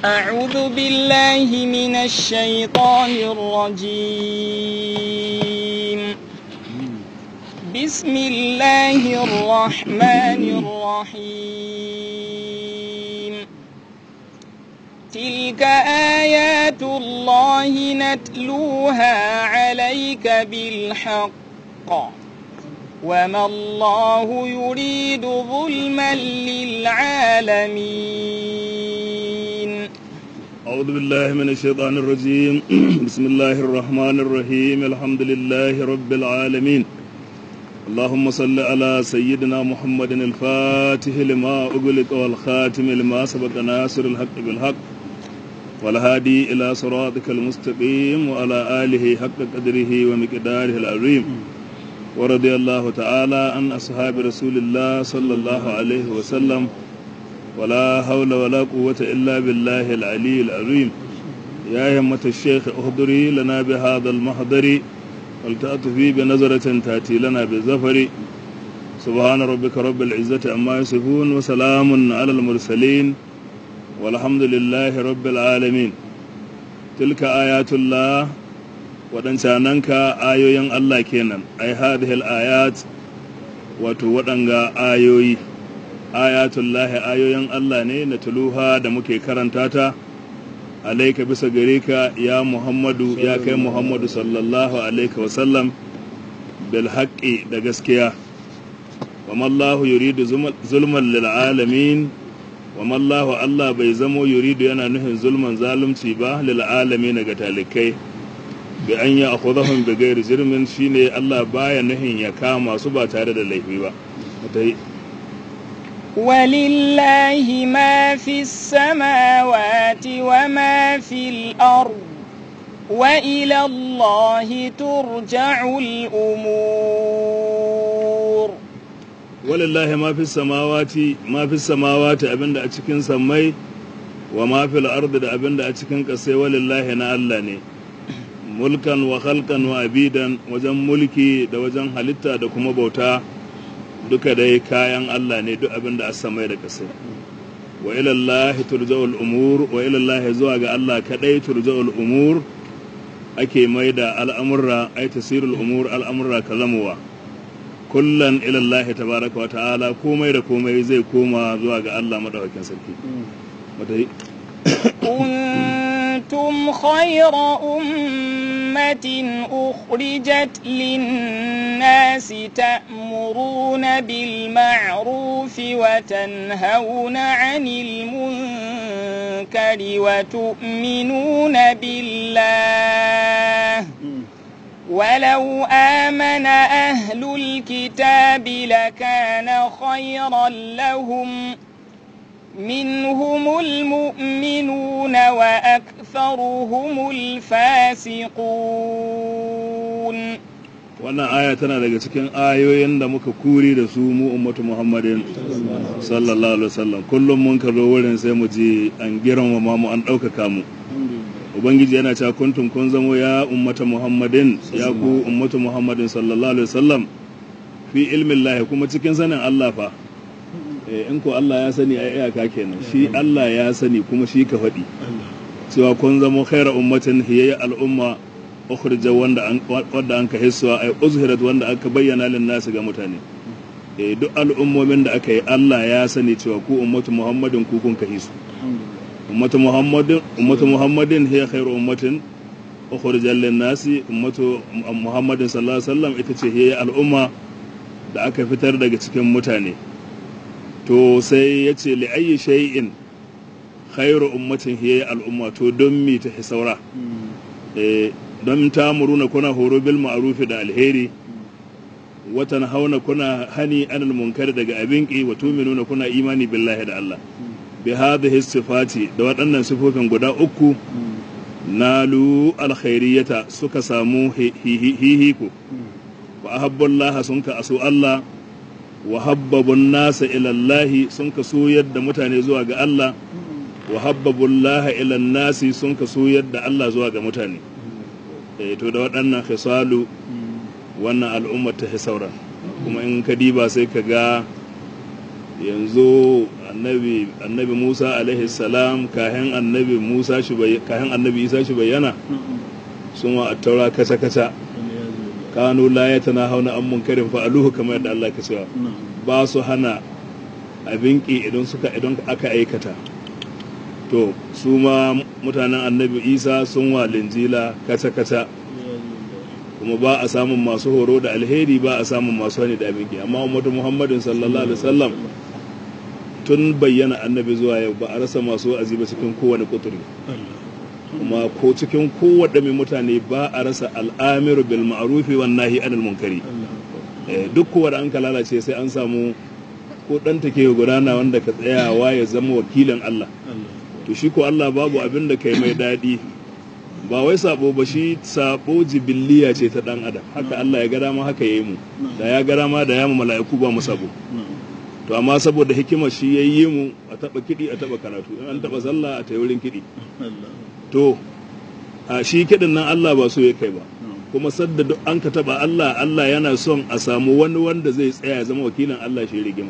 أعوذ بالله من الشيطان الرجيم بسم الله الرحمن الرحيم تلك آيات الله نتلوها عليك بالحق وما الله يريد ظلما للعالمين أعوذ بالله من الشيطان الرجيم بسم الله الرحمن الرحيم الحمد لله رب العالمين اللهم صل على سيدنا محمد الفاتح لما أغلق والخاتم لما سبق ناصر الحق بالحق والهادي إلى صراطك المستقيم وعلى آله حق قدره ومقداره العظيم ورضي الله تعالى عن أصحاب رسول الله صلى الله عليه وسلم ولا حول ولا قوة إلا بالله العلي العظيم يا همة الشيخ اهدري لنا بهذا المحضر ولتأتفي بنظرة تأتي لنا بالزفر سبحان ربك رب العزة عما يصفون وسلام على المرسلين والحمد لله رب العالمين تلك آيات الله waɗancananka ayoyin Allah kenan ai hadhihi ayat wato waɗanga ayoyi ayatullahi ayoyin Allah ne na tuluha da muke karanta ta alaika bisa gare ka ya Muhammadu ya kai Muhammadu sallallahu alaika wasallam bil haqqi da gaskiya wa mallahu yuridu zulman lil alamin wa mallahu Allah bai zamo yuridu yana nufin zulman zalunci ba lil alamin ga talikai bi an ya akhudahum bi ghairi jirmin shine Allah baya nahin ya kama su ba tare da laifi ba mutai ولله ما في السماوات وما في الأرض وإلى الله ترجع الأمور ولله ما في السماوات ما في السماوات abinda a cikin sammai wa ma fil ardi da abinda a cikin kasai walillahi na Allah ne mulkan wa khalqan wa abidan wajen mulki da wajen halitta da kuma bauta duka dai kayan Allah ne duk abin da a samai da kasai wa ilallahi turja'ul umur wa ilallahi zuwa ga Allah kadai turja'ul umur ake mai da al'amurra ai tasirul umur al'amurra kalamuwa kullan ilallahi tabaraka wa ta'ala komai da komai zai koma zuwa ga Allah madaukakin sarki كنتم خير أمة أخرجت للناس تأمرون بالمعروف وتنهون عن المنكر وتؤمنون بالله ولو آمن أهل الكتاب لكان خيرا لهم منهم المؤمنون وأكثرهم الفاسقون wannan aya tana daga cikin ayoyin da muka kuri da su mu ummatu muhammadin sallallahu alaihi wasallam kullum mun ka zo wurin sai mu ji an girmama mu an ɗaukaka mu ubangiji yana cewa kuntum kun zamo ya ummata muhammadin ya ku ummatu muhammadin sallallahu alaihi wasallam fi ilmin lahi kuma cikin sanin allah fa in ko Allah ya sani a iyaka kenan shi Allah ya sani kuma shi ka faɗi cewa kun zama khaira ummatin hiyayya al'umma ukhrija wanda an wanda an ka hissuwa ay uzhirat wanda aka bayyana lin nasu ga mutane eh duk al'ummomin da aka yi Allah ya sani cewa ku ummatu muhammadin ku kun ka hisu ummatu muhammadin ummatu muhammadin hiya khairu ummatin ukhrijat lin nasi ummatu muhammadin sallallahu alaihi wasallam ita ce hiyayya al'umma da aka fitar daga cikin mutane to sai ya ce li'ayi shay'in khairu ummatin hiya al'umma to don mi ta saura don ta muruna kuna horo bil ma'rufi da alheri watan hauna kuna hani anil munkar daga abin ki wa tuminuna kuna imani billahi da Allah bi hadhihi sifati da waɗannan sifofin guda uku nalu alkhairiyata suka samu hihiku wa ahabbullaha sun ka asu Allah wa habbabun nasa ilallahi sun ka so yadda mutane zuwa ga Allah wa habbabun laha ilan nasi sun ka so yadda Allah zuwa ga mutane eh to da waɗannan khisalu wannan al'ummar ta sauran kuma in ka diba sai ka ga yanzu annabi annabi Musa alaihi salam kahin annabi Musa shi bai kahin annabi Isa shi bayyana sun wa attaura kaca kaca kanu la yatanahawna an munkarin fa'aluhu kamar yadda Allah ke cewa ba su hana abin ki idan suka idan aka aikata to su ma mutanen annabi Isa sun wa linjila kaca kaca kuma ba a samun masu horo da alheri ba a samun masu hani da abin ki amma ummatu Muhammadin sallallahu alaihi wasallam tun bayyana annabi zuwa yau ba a rasa masu wa'azi ba cikin kowane kuturi kuma ko cikin kowaɗe mai mutane ba a rasa al'amiru bil ma'rufi wan nahi anil munkari Eh, duk kowa da an ka lalace sai an samu ko ɗan take gudana wanda ka tsayawa ya zama wakilin Allah to shi ko Allah babu abin da kai mai daɗi ba wai sabo ba shi sabo jibiliya ce ta ɗan adam haka Allah ya ga dama haka yayi mu da ya ga dama da ya mu mala'iku ba mu sabo to amma saboda hikimar shi ya yi mu a taɓa kiɗi a taɓa karatu in an taɓa sallah a tayi wurin kiɗi to a shi kiɗin nan Allah ba so ya kai ba kuma sadda duk an ka taɓa Allah Allah yana son a samu wani wanda zai tsaya ya zama wakilin Allah shi rigima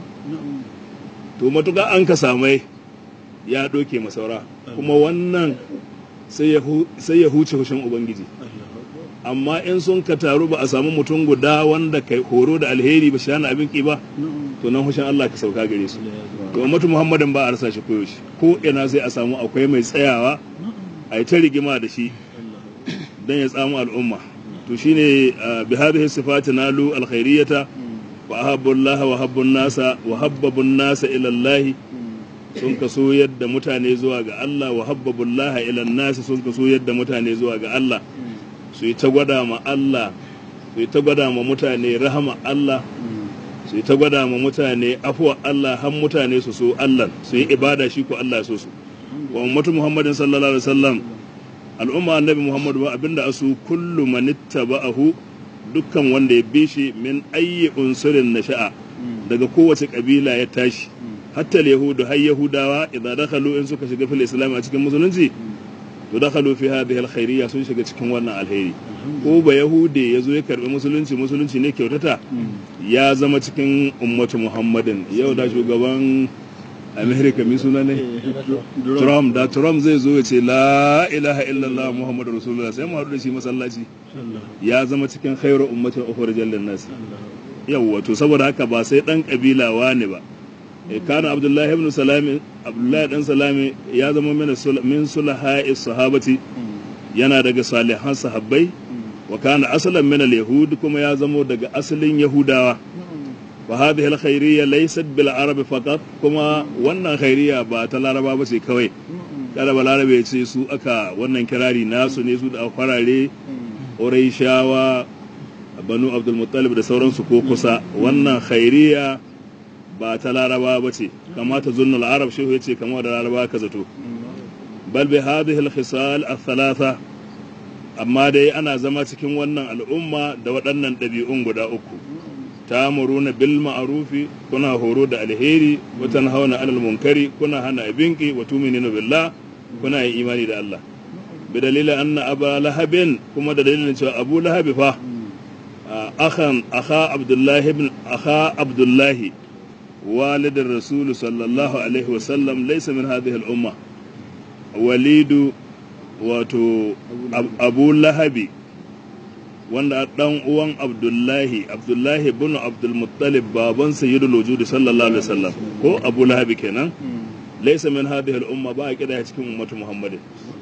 to matuƙa an ka samai ya ɗoke masaura kuma wannan sai ya hu- sai ya huce hushin ubangiji amma in sun ka taru ba a samu mutum guda wanda kai horo da alheri ba shi hana abin ki ba to nan hushin Allah ka sauka gare su to ummatu muhammadin ba a rasa shi koyaushe ko ina sai a samu akwai mai tsayawa a yi ta rigima da shi don ya tsamu al'umma to shine uh, bi hadhihi sifati nalu alkhairiyata wa ahabbu Allah wa habbu nasa wa habbabu nasa ila Allah sun kaso yadda mutane zuwa ga Allah wa habbabu Allah ila nasi sun kaso yadda mutane zuwa ga Allah su yi ta gwada ma Allah su yi ta gwada ma mutane rahama Allah su yi ta gwada ma mutane afuwa Allah har mutane su so Allah su yi ibada shi ko Allah so su wa ummatu Muhammadin sallallahu alaihi wasallam al'umma annabi Muhammadu ba abinda asu kullu man ittaba'ahu dukkan wanda ya bi shi min ayyi unsurin nasha'a daga kowace kabila ya tashi hatta yahudu har yahudawa idan dakhalu in suka shiga fil islam a cikin musulunci to dakhalu fi hadhihi alkhairiyya sun shiga cikin wannan alheri ko ba yahude ya zo ya karbi musulunci musulunci ne kyautata ya zama cikin ummatu muhammadin yau da shugaban america mai suna ne trump da trump zai zo ya ce la ilaha illallah muhammadu rasulullah sai mu haɗu da shi masallaci ya zama cikin khairu ummatin ukhrijal linnas yawwa to saboda haka ba sai dan kabila wane ba Eh, kana abdullahi ibn salami abdullahi dan salami ya zama min sul- min sulaha'i sahabati yana daga salihan sahabbai wa kana asalan min al-yahud kuma ya zamo daga asalin yahudawa wa hadhihi al-khairiyya laysat bil arab faqat kuma wannan khairiyya ba ta laraba ba ce kawai kada ba larabe ya ce su aka wannan kirari nasu ne su da farare shawa banu abdul muttalib da sauransu ko kusa wannan khairiyya ba ta laraba ba ce kamata zunnul arab shehu ya ce kamar da laraba ka zato bal bi hadhihi al-khisal al-thalatha amma dai ana zama cikin wannan al'umma da waɗannan ɗabi'un guda uku ta'muruna bil ma'rufi kuna horo da alheri wa tanhauna 'anil munkari kuna hana abinki wa tu'minuna billah kuna yin imani da Allah bi dalilin anna aba lahabin kuma da dalilin cewa abu lahabi fa akhan akha abdullahi ibn akha abdullahi والد الرسول صلى الله عليه وسلم ليس من هذه الأمة وليد wato abu lahabi wanda dan uwan abdullahi abdullahi bin abdulmuttalib baban sayyidul wujud sallallahu alaihi wasallam ko abu lahabi kenan laysa min hadhihi al-umma ba a kida cikin ummatu muhammadin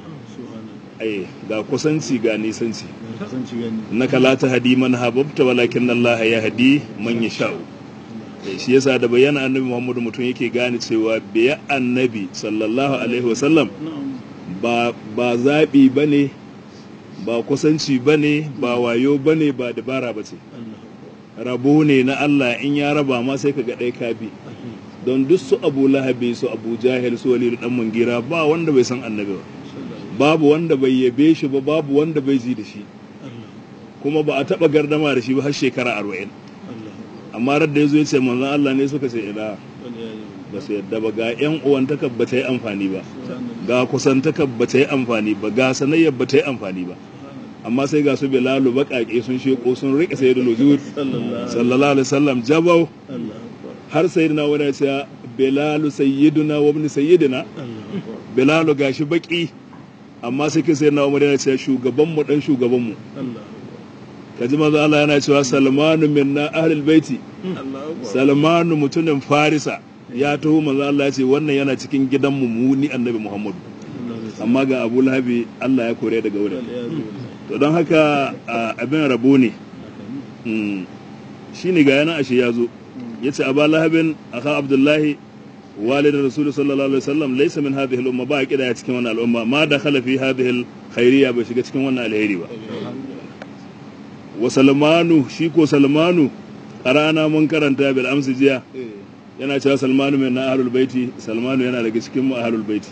ai ga kusanci ga nisanci naka la tahdi man hababta walakin Allah ya hadi man yasha'u shi yasa da bayyana annabi muhammadu mutum yake gane cewa biya annabi sallallahu alaihi wasallam ba ba zaɓi ba ne ba kusanci ba ne ba wayo ba ne ba dabara ba ce rabo ne na Allah in ya raba ma sai ka ga ɗaya ka bi don duk su abu lahabi su abu jahil su walidu dan mungira ba wanda bai san annabi ba babu wanda bai yabe shi ba babu wanda bai ji da shi kuma ba a taɓa gardama da shi ba har shekara arba'in amma radda ya zo ya ce manzon Allah ne suka ce ina ba su yadda ba ga yan uwantaka ba ta yi amfani ba ga kusantaka ba ta yi amfani ba ga sanayyar ba ta yi amfani ba amma sai ga su bilalu baƙaƙe sun sheko sun riƙe sayyidul wujud sallallahu alaihi wasallam jabau har sayyidina wani ya ce bilalu sayyiduna wa ibn sayyidina bilalu gashi baki amma sai kin sai na umar yana cewa shugaban mu dan shugaban mu kaji manzo Allah yana cewa salmanu minna ahlul baiti salmanu mutumin farisa ya taho manzo Allah ya ce wannan yana cikin gidan mu mu ni annabi muhammadu amma ga abu lahabi Allah ya kore daga wurin to don haka abin rabo ne shi ne ga yana ashe ya zo ya ce abu lahabin aka abdullahi walidin rasulu sallallahu alaihi wasallam laisa min hadhihi al-umma ba kida ya cikin wannan al'umma ma da khala fi hadhihi al-khairiyya bai shiga cikin wannan alheri ba wa salmanu shi ko salmanu qara'ana mun karanta bil amsi jiya yana cewa salmanu mai na ahlul baiti salmanu yana daga cikin mu ahlul baiti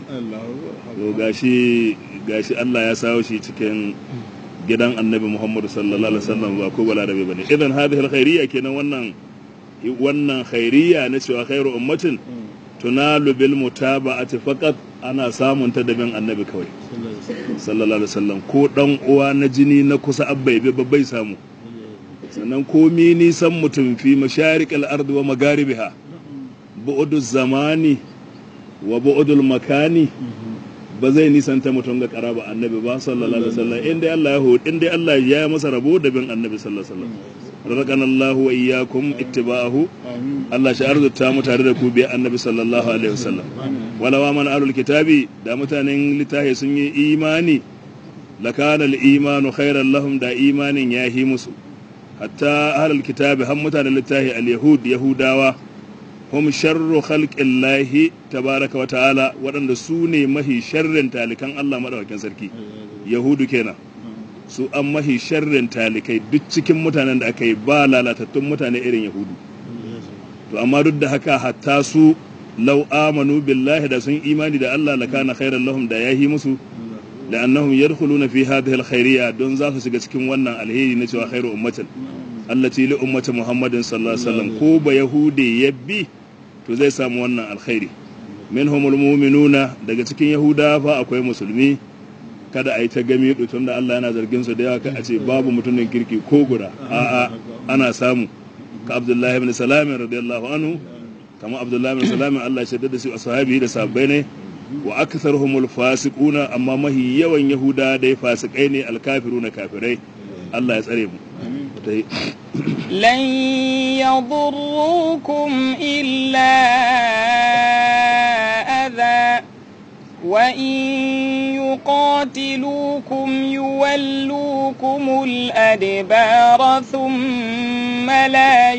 to gashi gashi Allah ya sawo shi cikin gidan annabi Muhammad sallallahu alaihi wasallam ba ko balarabe bane idan hadhihi alkhairiyya kenan wannan wannan khairiyya na cewa khairu ummatin tunalu bil mutaba'ati faqat ana samun ta da bin annabi kawai sallallahu alaihi wasallam ko dan uwa na jini na kusa abbai bai samu sannan komi nisan mutum fi masharikal ardi wa magaribiha bu'udu zamani wa bu'udul makani ba zai nisanta mutum ga karaba annabi ba sallallahu alaihi wasallam inda Allah ya hu inda Allah ya yi masa rabo da bin annabi sallallahu alaihi wasallam razaqana Allah wa iyyakum ittiba'ahu Allah shi arzuta mu tare da ku bi annabi sallallahu alaihi wasallam wala wa man alul kitabi da mutanen litahi sun yi imani lakana al-imanu khairan lahum da imanin yahi musu hatta ahlul kitabi har mutanen littahi al-yahud yahudawa hum sharru khalqillahi tabaraka wa ta'ala waɗanda su ne mahi sharrin talikan Allah madaukakin sarki yahudu kenan su an mahi sharrin talikai duk cikin mutanen da aka yi ba lalatattun mutane irin yahudu to amma duk da haka hatta su law amanu billahi da sun imani da Allah lakana khairan lahum da yahi musu da annahum yadkhuluna fi hadhihi alkhairiyya don za su shiga cikin wannan alheri na cewa khairu ummatin allati li ummati muhammadin sallallahu alaihi wasallam ko ba yahudi yabbi to zai samu wannan alkhairi minhumul mu'minuna daga cikin yahuda fa akwai musulmi kada a yi ta gami tun da Allah yana zargin su da yawa a ce babu mutumin kirki ko guda a'a ana samu ka Abdullahi ibn Salam radiyallahu anhu kama Abdullahi ibn Salam Allah ya da su ashabi da sabbai ne wa aktharuhumul fasiquna amma mahi yawan yahuda dai fasikai ne alkafiruna kafirai Allah ya tsare mu لن يضروكم إلا أذى وإن يقاتلوكم يولوكم الأدبار ثم لا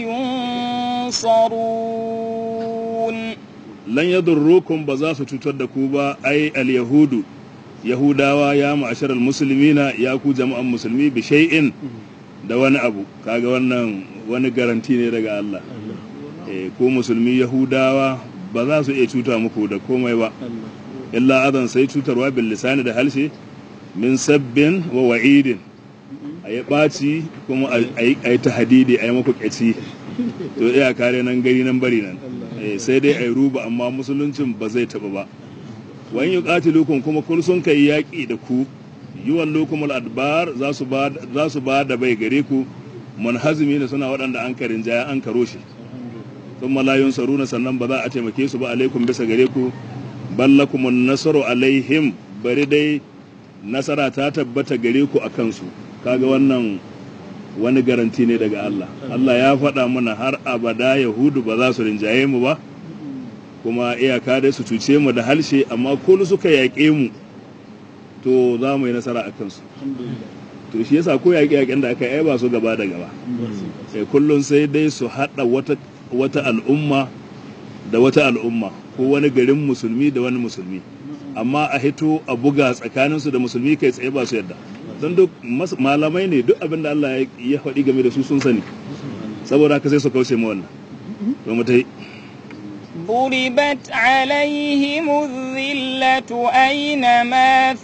ينصرون لن يضروكم بزاس تتدكوبا أي اليهود yahudawa ya ma'ashar musulmina ya ku jama'an musulmi bi shay'in da wani abu kaga wannan wani garanti ne daga Allah eh ko musulmi yahudawa ba za su iya cuta muku da komai ba illa adan sai cutarwa bil lisani da halshe min sabbin wa wa'idin a yi ɓaci kuma a yi tahadidi a yi maku ƙyaci to iya kare nan gari nan bari nan sai dai a yi ruba amma musuluncin ba zai taɓa ba wani yi ƙatilukun kuma kun sun kai yaƙi da ku yiwan lokumul adbar za su ba da bai gare ku manhazimi ne suna waɗanda an karin jaya an karo shi sun malayun saruna sannan ba za a taimake su ba alaikum bisa gare ku ballakumun nasaru alaihim bari dai nasara ta tabbata gare ku a kansu kaga wannan wani garanti ne daga Allah Allah ya faɗa mana har abada yahudu ba za su rinjaye mu ba kuma iyaka dai su cuce mu da halshe amma ko suka yaƙe mu to za mu yi nasara a kansu to shi yasa ko yaƙe yaƙen da aka yi ba su gaba da gaba sai kullum sai dai su haɗa wata wata al'umma da wata al'umma ko wani garin musulmi da wani musulmi amma a hito a buga tsakaninsu da musulmi kai tsaye ba su yadda don duk malamai ne duk abin da Allah ya faɗi game da su sun sani saboda haka sai su kauce mu wannan to mu tai ضربت عليهم الذلة أينما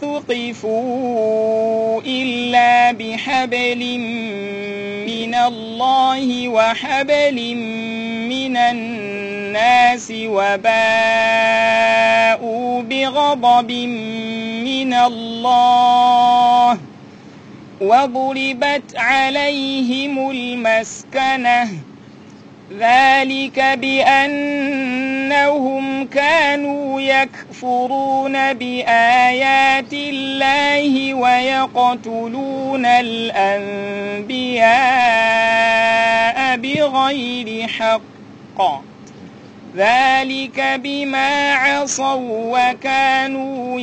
ثقفوا إلا بحبل من الله وحبل من الناس وباءوا بغضب من الله وضربت عليهم المسكنه ذلك بأنهم كانوا يكفرون بآيات الله ويقتلون الأنبياء بغير حق ذلك بما عصوا وكانوا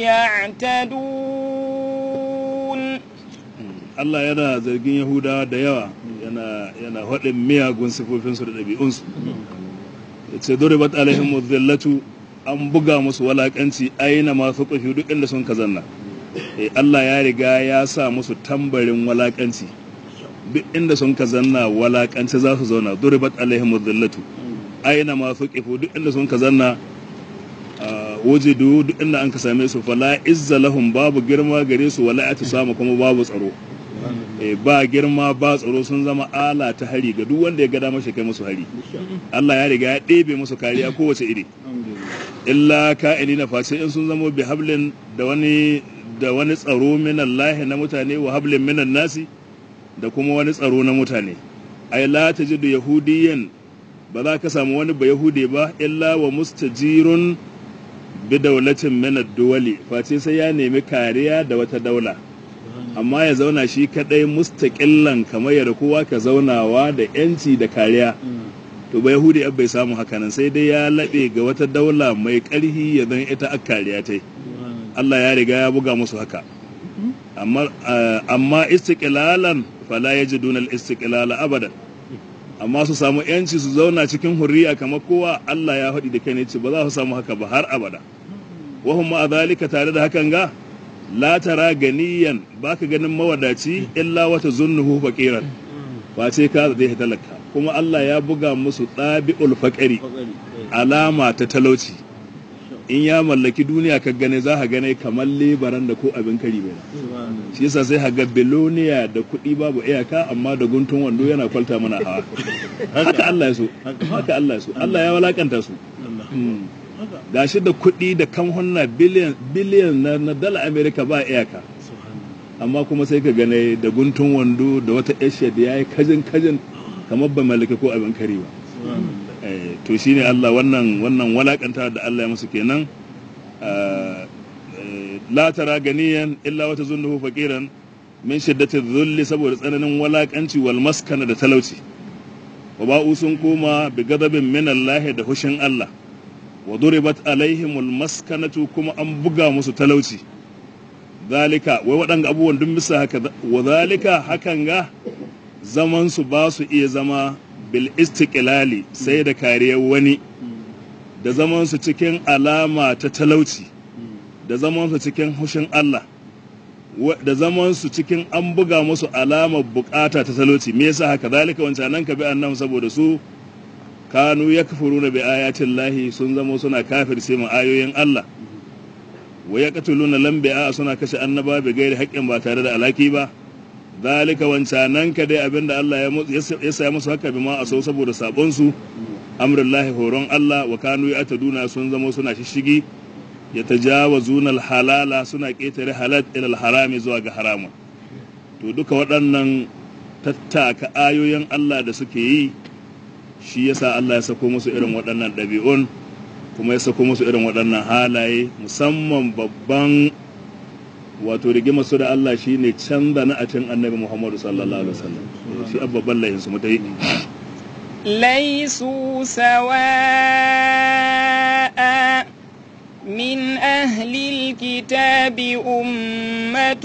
يعتدون Allah yana zargin Yahudawa da yawa yana yana haɗin miyagun sifofinsu da ɗabi'unsu ya ce duribat alaihim zillatu an buga musu walakanci aina masu ƙafi duk inda sun kazanna Eh, Allah ya riga ya sa musu tambarin walakanci duk inda sun kazanna walakanci za su zauna duribat alaihim zillatu aina masu ƙafi duk inda sun kazanna wujidu duk inda an ka same su fala izza lahum babu girma gare su wala samu kuma babu tsaro Eh, ba girma ba tsaro sun zama ala ta hari ga duk wanda ya ga damar shi kai musu hari Allah ya riga ya ɗebe musu kariya kowace iri illa ka'ini na face in sun zama bi hablin da wani da wani tsaro min Allah na mutane wa hablin minan nasi da kuma wani tsaro na mutane ay la tajidu yahudiyan ba za ka samu wani ba yahude ba illa wa mustajirun bi daulatin min ad-duwali face sai ya nemi kariya da wata daula amma ya zauna shi kadai mustaƙillan kamar yadda kowa ka zaunawa da yanci da kariya to ba yahudi ab bai samu hakanan sai dai ya laɓe ga wata daula mai ƙarhi ya zan ita a kariya ta Allah ya riga ya buga musu haka amma amma istiqlalan fala yajiduna al-istiqlala abadan amma su samu yanci su zauna cikin hurriya kamar kowa Allah ya faɗi da kai ne ce ba za su samu haka ba har abada wa hum ma zalika tare da hakan ga la tara ganiyan baka ganin mawadaci illa wata zunnuhu faqiran wace ka zai talaka kuma Allah ya buga musu ɗabi'ul faƙari alama ta talauci in ya mallaki duniya ka gane za ka gane kamar lebaran da ko abin kari bai shi yasa sai ka ga biloniya da kuɗi babu iyaka amma da guntun wando yana kwalta mana hawa haka Allah ya so haka Allah ya so Allah ya walakanta su gashi da kuɗi da kamhunna biliyan biliyan na, na dala Amerika ba iyaka amma kuma sai ka gane da guntun wando da wata eshe da yayi kajin kajin kamar ba mallaki ko abin kari ba to shine Allah wannan wannan walakanta da Allah ya musu kenan la tara ganiyan illa wata zunnuhu faqiran min shiddati dhulli saboda tsananin walakanci wal maskana da talauci wa ba'u sun koma bi gadabin min Allah da hushin Allah wa duribat alaihimul maskanatu kuma an buga musu talauci zalika wai waɗanga abubuwan duk bisa haka wa zalika hakan ga zaman su ba su iya zama bil istiqlali sai da kariyar wani da zaman su cikin alama ta talauci da zaman su cikin hushin Allah da zaman su cikin an buga musu alamar bukata ta talauci me yasa haka zalika wancan nan ka bi annabi saboda su kanu yakfuruna bi ayatin lahi sun zama suna kafirce mu ayoyin Allah wa yaqtuluna lambi'a suna kashe annaba bi gairi haƙƙin ba tare da alaki ba zalika wancanan ka dai abinda Allah ya saya musu haka bi ma a so saboda sabon su amrullahi horon Allah wa kanu ya'taduna sun zama suna shishigi ya tajawazuna halala suna ketare halal ila harami zuwa ga haramun to duka waɗannan tattaka ayoyin Allah da suke yi shi yasa Allah ya sako musu irin waɗannan ɗabi'un kuma ya sako musu irin waɗannan halaye musamman babban wato rigima su da Allah shi ne canza na a can annabi Muhammadu sallallahu alaihi wasallam shi babban layin su mutai ليسوا سواء من أهل الكتاب أمة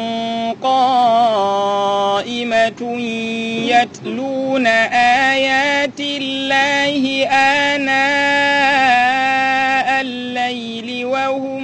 قائمة يتلون آيات الله آناء الليل وهم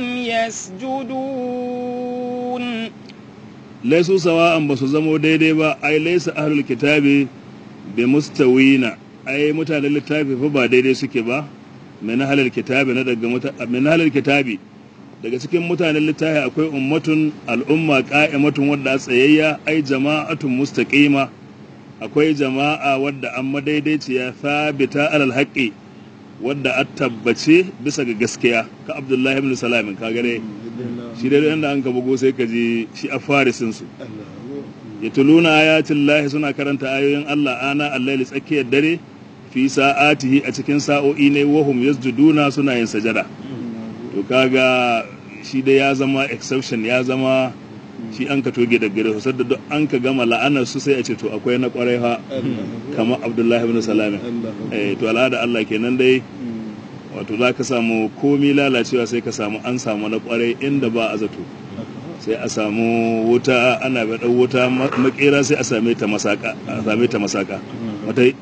يسجدون ليسوا سواء بس زمو ديدي با أي ليس أهل الكتاب بمستوين أي متى للكتاب فبا ديدي سكي با min halar kitabi na daga min halar kitabi daga cikin mutanen littafi akwai ummatun al'umma qa'imatun wadda tsayayya ai jama'atun mustaqima akwai jama'a wadda an madaidaiciya thabita alal haqqi wadda a tabbace bisa ga gaskiya ka abdullahi ibn salam ka gare shi dai inda an ka bugo sai ka ji shi a farisin su yatuluna ayatin lahi suna karanta ayoyin Allah ana allaili tsakiyar dare fi sa'atihi a cikin sa'o'i ne wahum yasjuduna suna yin sajada to kaga shi dai ya zama exception ya zama shi an ka toge da gare su da duk an ka gama la'anar su sai a ce to akwai na kwarai ha kamar abdullahi ibn salami eh to al'ada Allah kenan dai wato za ka samu komi lalacewa sai ka samu an samu na kwarai inda ba a zato sai a samu wuta ana baɗa wuta makera sai a same ta masaka a same ta masaka wata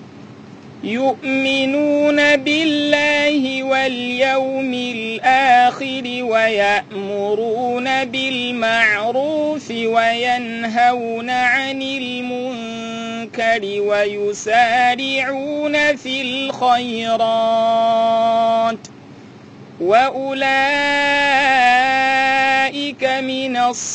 يؤمنون بالله واليوم الآخر ويأمرون بالمعروف وينهون عن المنكر ويسارعون في الخيرات وأولئك من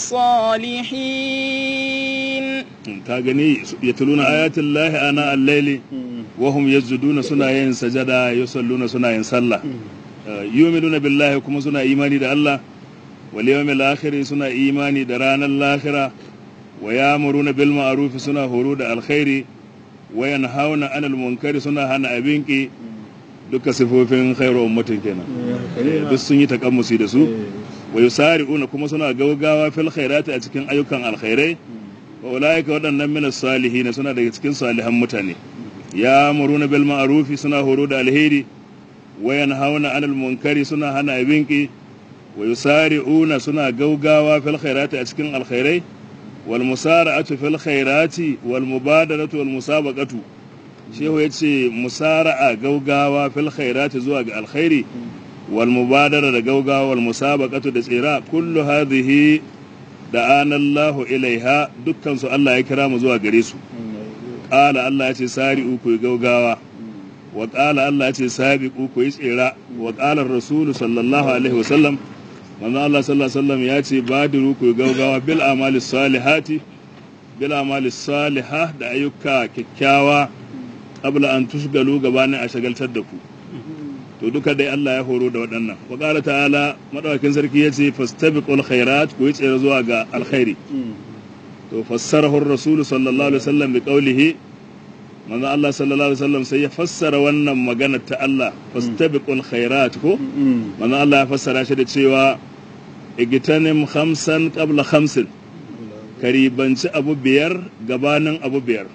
الصالحين ka gani yatluna ayatin lahi ana al-laili wahum yasjuduna suna yin sajada yusalluna suna yin sallah yu'minuna billahi kuma suna imani da Allah wal yawmil akhir suna imani da ranar lahira wa ya'muruna bil ma'ruf suna horo da alkhairi wa yanhauna 'anil munkari suna hana abinki duka sifofin khairu ummatin kenan duk sun yi takammusi da su wa yusari'una kuma suna gaugawa fil khairati a cikin ayyukan alkhairai wa ulaika waɗannan min salihin suna daga cikin salihan mutane ya muruna bil ma'rufi suna horo da alheri wa yanhauna 'anil munkari suna hana abinki wa yusari'una suna gaugawa fil khairati a cikin alkhairai wal musara'atu fil khairati wal mubadaratu wal musabaqatu shehu yace musara'a gaugawa fil khairati zuwa ga alkhairi wal mubadara da gaugawa wal musabaqatu da tsira kullu hadhihi da anallahu ilaiha dukkan su Allah ya kira mu zuwa gare su qala Allah ya ce sari'u ku gaugawa wa qala Allah ya ce sabiqu ku yi tsira wa qala rasulu sallallahu alaihi wasallam manzo Allah sallallahu alaihi wasallam ya ce badiru ku gaugawa bil amali salihati bil amali salihah da ayyuka kyakkyawa qabla an tusgalu gabanin a shagaltar da ku to duka dai Allah ya horo da waɗannan wa qala ta'ala madawakin sarki yace fastabiqul khairat ku yi tsere zuwa ga alkhairi to fassarahu ar-rasul sallallahu alaihi wasallam bi qawlihi manzo Allah sallallahu alaihi wasallam sai ya fassara wannan magana ta Allah fastabiqul khairat ko manzo Allah ya fassara shi da cewa igtanim khamsan qabla khamsin karibanci abu biyar gabanin abu biyar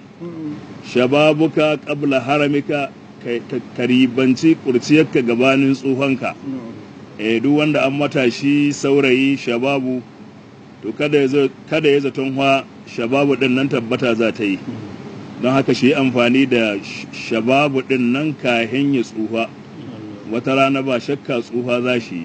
shababuka qabla haramika karibanci kurciyarka gabanin tsohonka eh duk wanda an matashi saurayi shababu to kada ya kada ya zaton wa shababu din nan tabbata za ta yi don haka shi amfani da shababu din nan kahin ya tsufa wata rana ba shakka tsufa za shi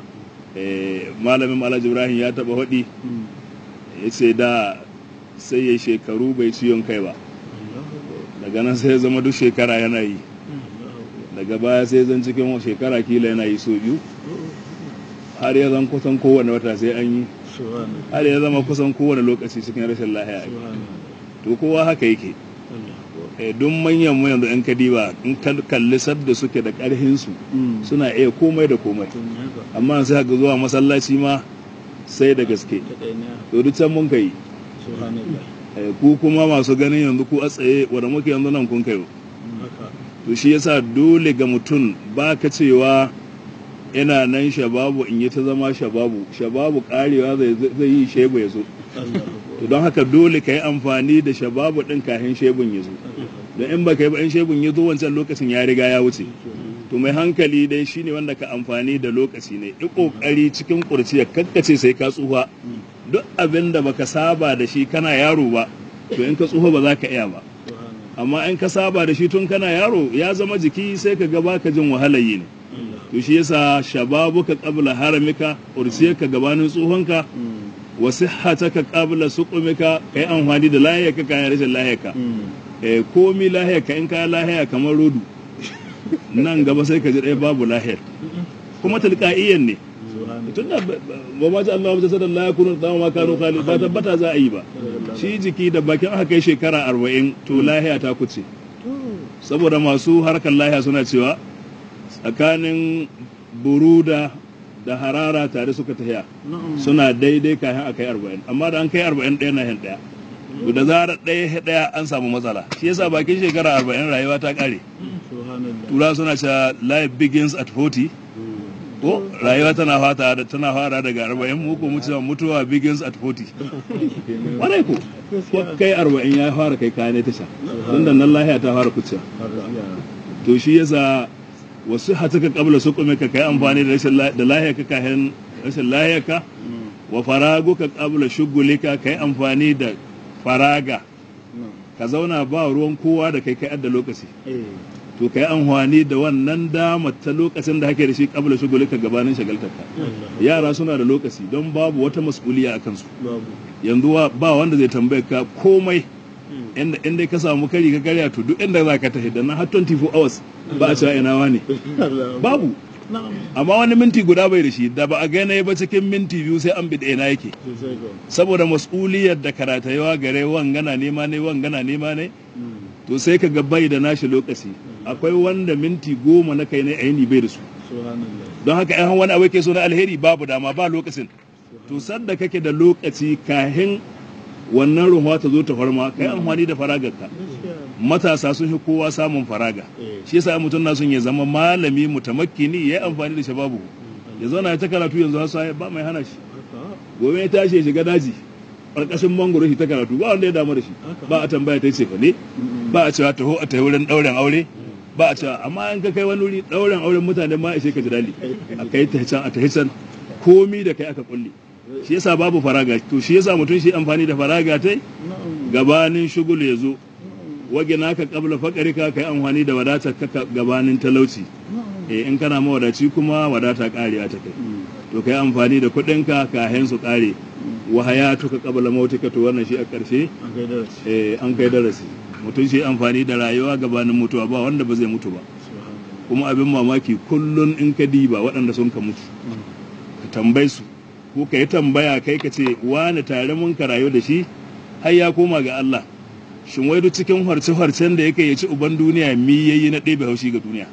malamin alhaji ibrahim ya taba hudi ya ce da sai ya shekaru bai ciyon kai ba daga nan sai ya zama duk shekara yana yi daga baya sai zan cikin shekara kila yana yi so biyu har ya zan kusan kowane wata sai an yi har ya zama kusan kowane lokaci cikin rashin lahiya to kowa haka yake duk manyan mu yanzu yan kadiba in kalli sadda suke da karhin su suna iya komai da komai amma sai haka zuwa masallaci ma sai da gaske to duk can mun kai ku kuma masu ganin yanzu ku a tsaye wanda muke yanzu nan kun kai to shi yasa dole ga mutum ba ka cewa ina nan shababu in yi ta zama shababu shababu karewa zai yi shebu ya zo to don haka dole ka yi amfani da shababu din kahin shebun ya zo don in ba ka yi ba in shebun ya zo wancan lokacin ya riga ya wuce to mai hankali dai shine wanda ka amfani da lokaci ne i kokari cikin kurciya kakkace sai ka tsufa duk abin da baka saba da shi kana yaro ba to in ka tsufa ba za ka iya ba amma in ka saba da shi tun kana yaro ya zama jiki sai ka ga baka jin wahalayi ne to shi yasa shababuka qabla haramika ursiyaka gabanin tsohonka wa sihhataka qabla suqumika kai amfani da lahiyarka kayan rashin lahiyarka eh komi lahiyarka in ka lahiya kamar rodu nan gaba sai ka ji ɗaya babu lahiyar kuma tilqa'iyyan ne tunda ba ma ji Allah ta la yakunu da ma kanu khalid ba tabbata za a yi ba shi jiki da bakin aka kai shekara arba'in to lahiya ta kuce saboda masu harkar lahiya suna cewa tsakanin buruda da harara tare suka tafiya suna daidai kayan a kai arba'in amma da an kai arba'in ɗaya na ɗaya to da zarar ɗaya ɗaya an samu matsala shi yasa bakin shekara arba'in rayuwa ta ƙare subhanallah tura suna cewa life begins at 40 ko rayuwa tana fata da tana fara daga arba'in mu ko mu cewa mutuwa begins at 40 warai ko ko kai arba'in ya fara kai kayan tasha don da nan lahiya ta fara kuciya to shi yasa wasu hatuka kabla su kuma ka kai amfani da rashin da lahiya ka kayan rashin lahiya ka wa faragu ka kabla shugulika kai amfani da faraga ka zauna ba ruwan kowa da kai kai adda lokaci to kai amfani da wannan dama ta lokacin da hake da shi kabla shugulika gabanin shagaltarka yara suna da lokaci don babu wata mas'uliya a kansu yanzu ba wanda zai tambaye ka komai inda inda ka samu kari ka karya to duk inda za ka tafi da nan har 24 hours ba a cewa ina wani babu amma wani minti guda bai da shi da ba a gane ba cikin minti biyu sai an bi ina yake saboda mas'uliyar da karatayewa gare wangana nema ne wangana nema ne to sai ka ga bai da nashi lokaci akwai wanda minti goma na kai ne a yini bai da su don haka yan wani abu ke so na alheri babu dama ba lokacin to sadda kake da lokaci kahin wannan ruhuwa ta zo ta farma kai amfani da faragarka matasa sun fi kowa samun faraga shi yasa mutum na son ya zama malami mutamakkini ya yi amfani da shababu ya zauna ta karatu yanzu har sai ba mai hana shi gobe ya tashi ya shiga daji ƙarƙashin mangoro shi ta karatu ba wanda ya damu da shi ba a tambaya ta ce fa ne ba a cewa taho a tayi wurin ɗauren aure ba a cewa amma in ka kai wani wuri ɗauren auren mutane ma ishe ka jidali a kai ta can a ta can komi da kai aka kulle shi yasa babu faraga to shi yasa mutum shi amfani da faraga tai gabanin shugul ya zo wage naka kabla fakari ka kai amfani da wadatar ka gabanin talauci eh in kana mawadaci kuma wadata kariya ta kai to kai amfani da kuɗin ka kahin su kare wa hayatuka qabla mautika to wannan shi a ƙarshe eh an kai darasi mutum shi amfani da rayuwa gabanin mutuwa ba wanda ba zai mutu ba kuma abin mamaki kullun in ka diba waɗanda sun ka mutu ka tambaye su ko ka yi tambaya kai ka ce wani tare mun ka rayu da shi har ya koma ga Allah shin wai duk cikin harce-harcen da yake ya ci uban duniya mi yayi na ɗebe haushi ga duniya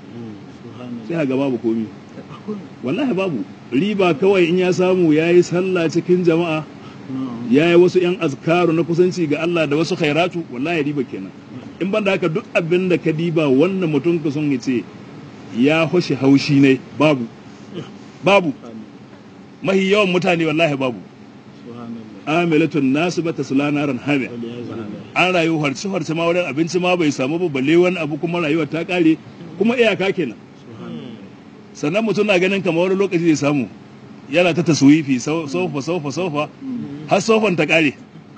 sai ga babu komi wallahi babu riba kawai in ya samu ya yi sallah cikin jama'a ya yi wasu 'yan azkaru na kusanci ga Allah da wasu khairatu wallahi riba kenan in ban da haka duk abin da ka diba wannan mutum ka son ya ce ya hoshe haushi ne babu babu mahi yawan mutane wallahi babu amilatun nasu bata sulana ran hamiya an rayu harci harci ma wurin abinci ma bai samu ba balle wani abu kuma rayuwar ta kare kuma iyaka kenan sannan mutum na ganin kamar wani lokaci zai samu yana ta taswifi sofa sofa sofa har sofan ta kare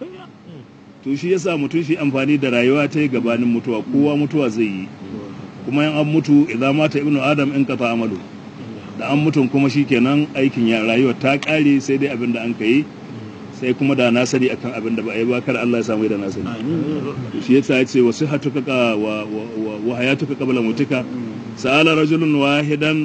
to shi yasa mutum shi amfani da rayuwa ta gabanin mutuwa kowa mutuwa zai yi kuma yan an mutu idan mata ibnu adam in qata amalu da an mutum kuma shi kenan aikin ya rayuwa ta kare sai dai abin da an kai sai kuma da na sani akan abin da ba a yi ba kar Allah ya samu da na sani shi yasa ya ce wasu hatuka ka wa wa hayatuka qabla mutuka sa'ala rajulun wahidan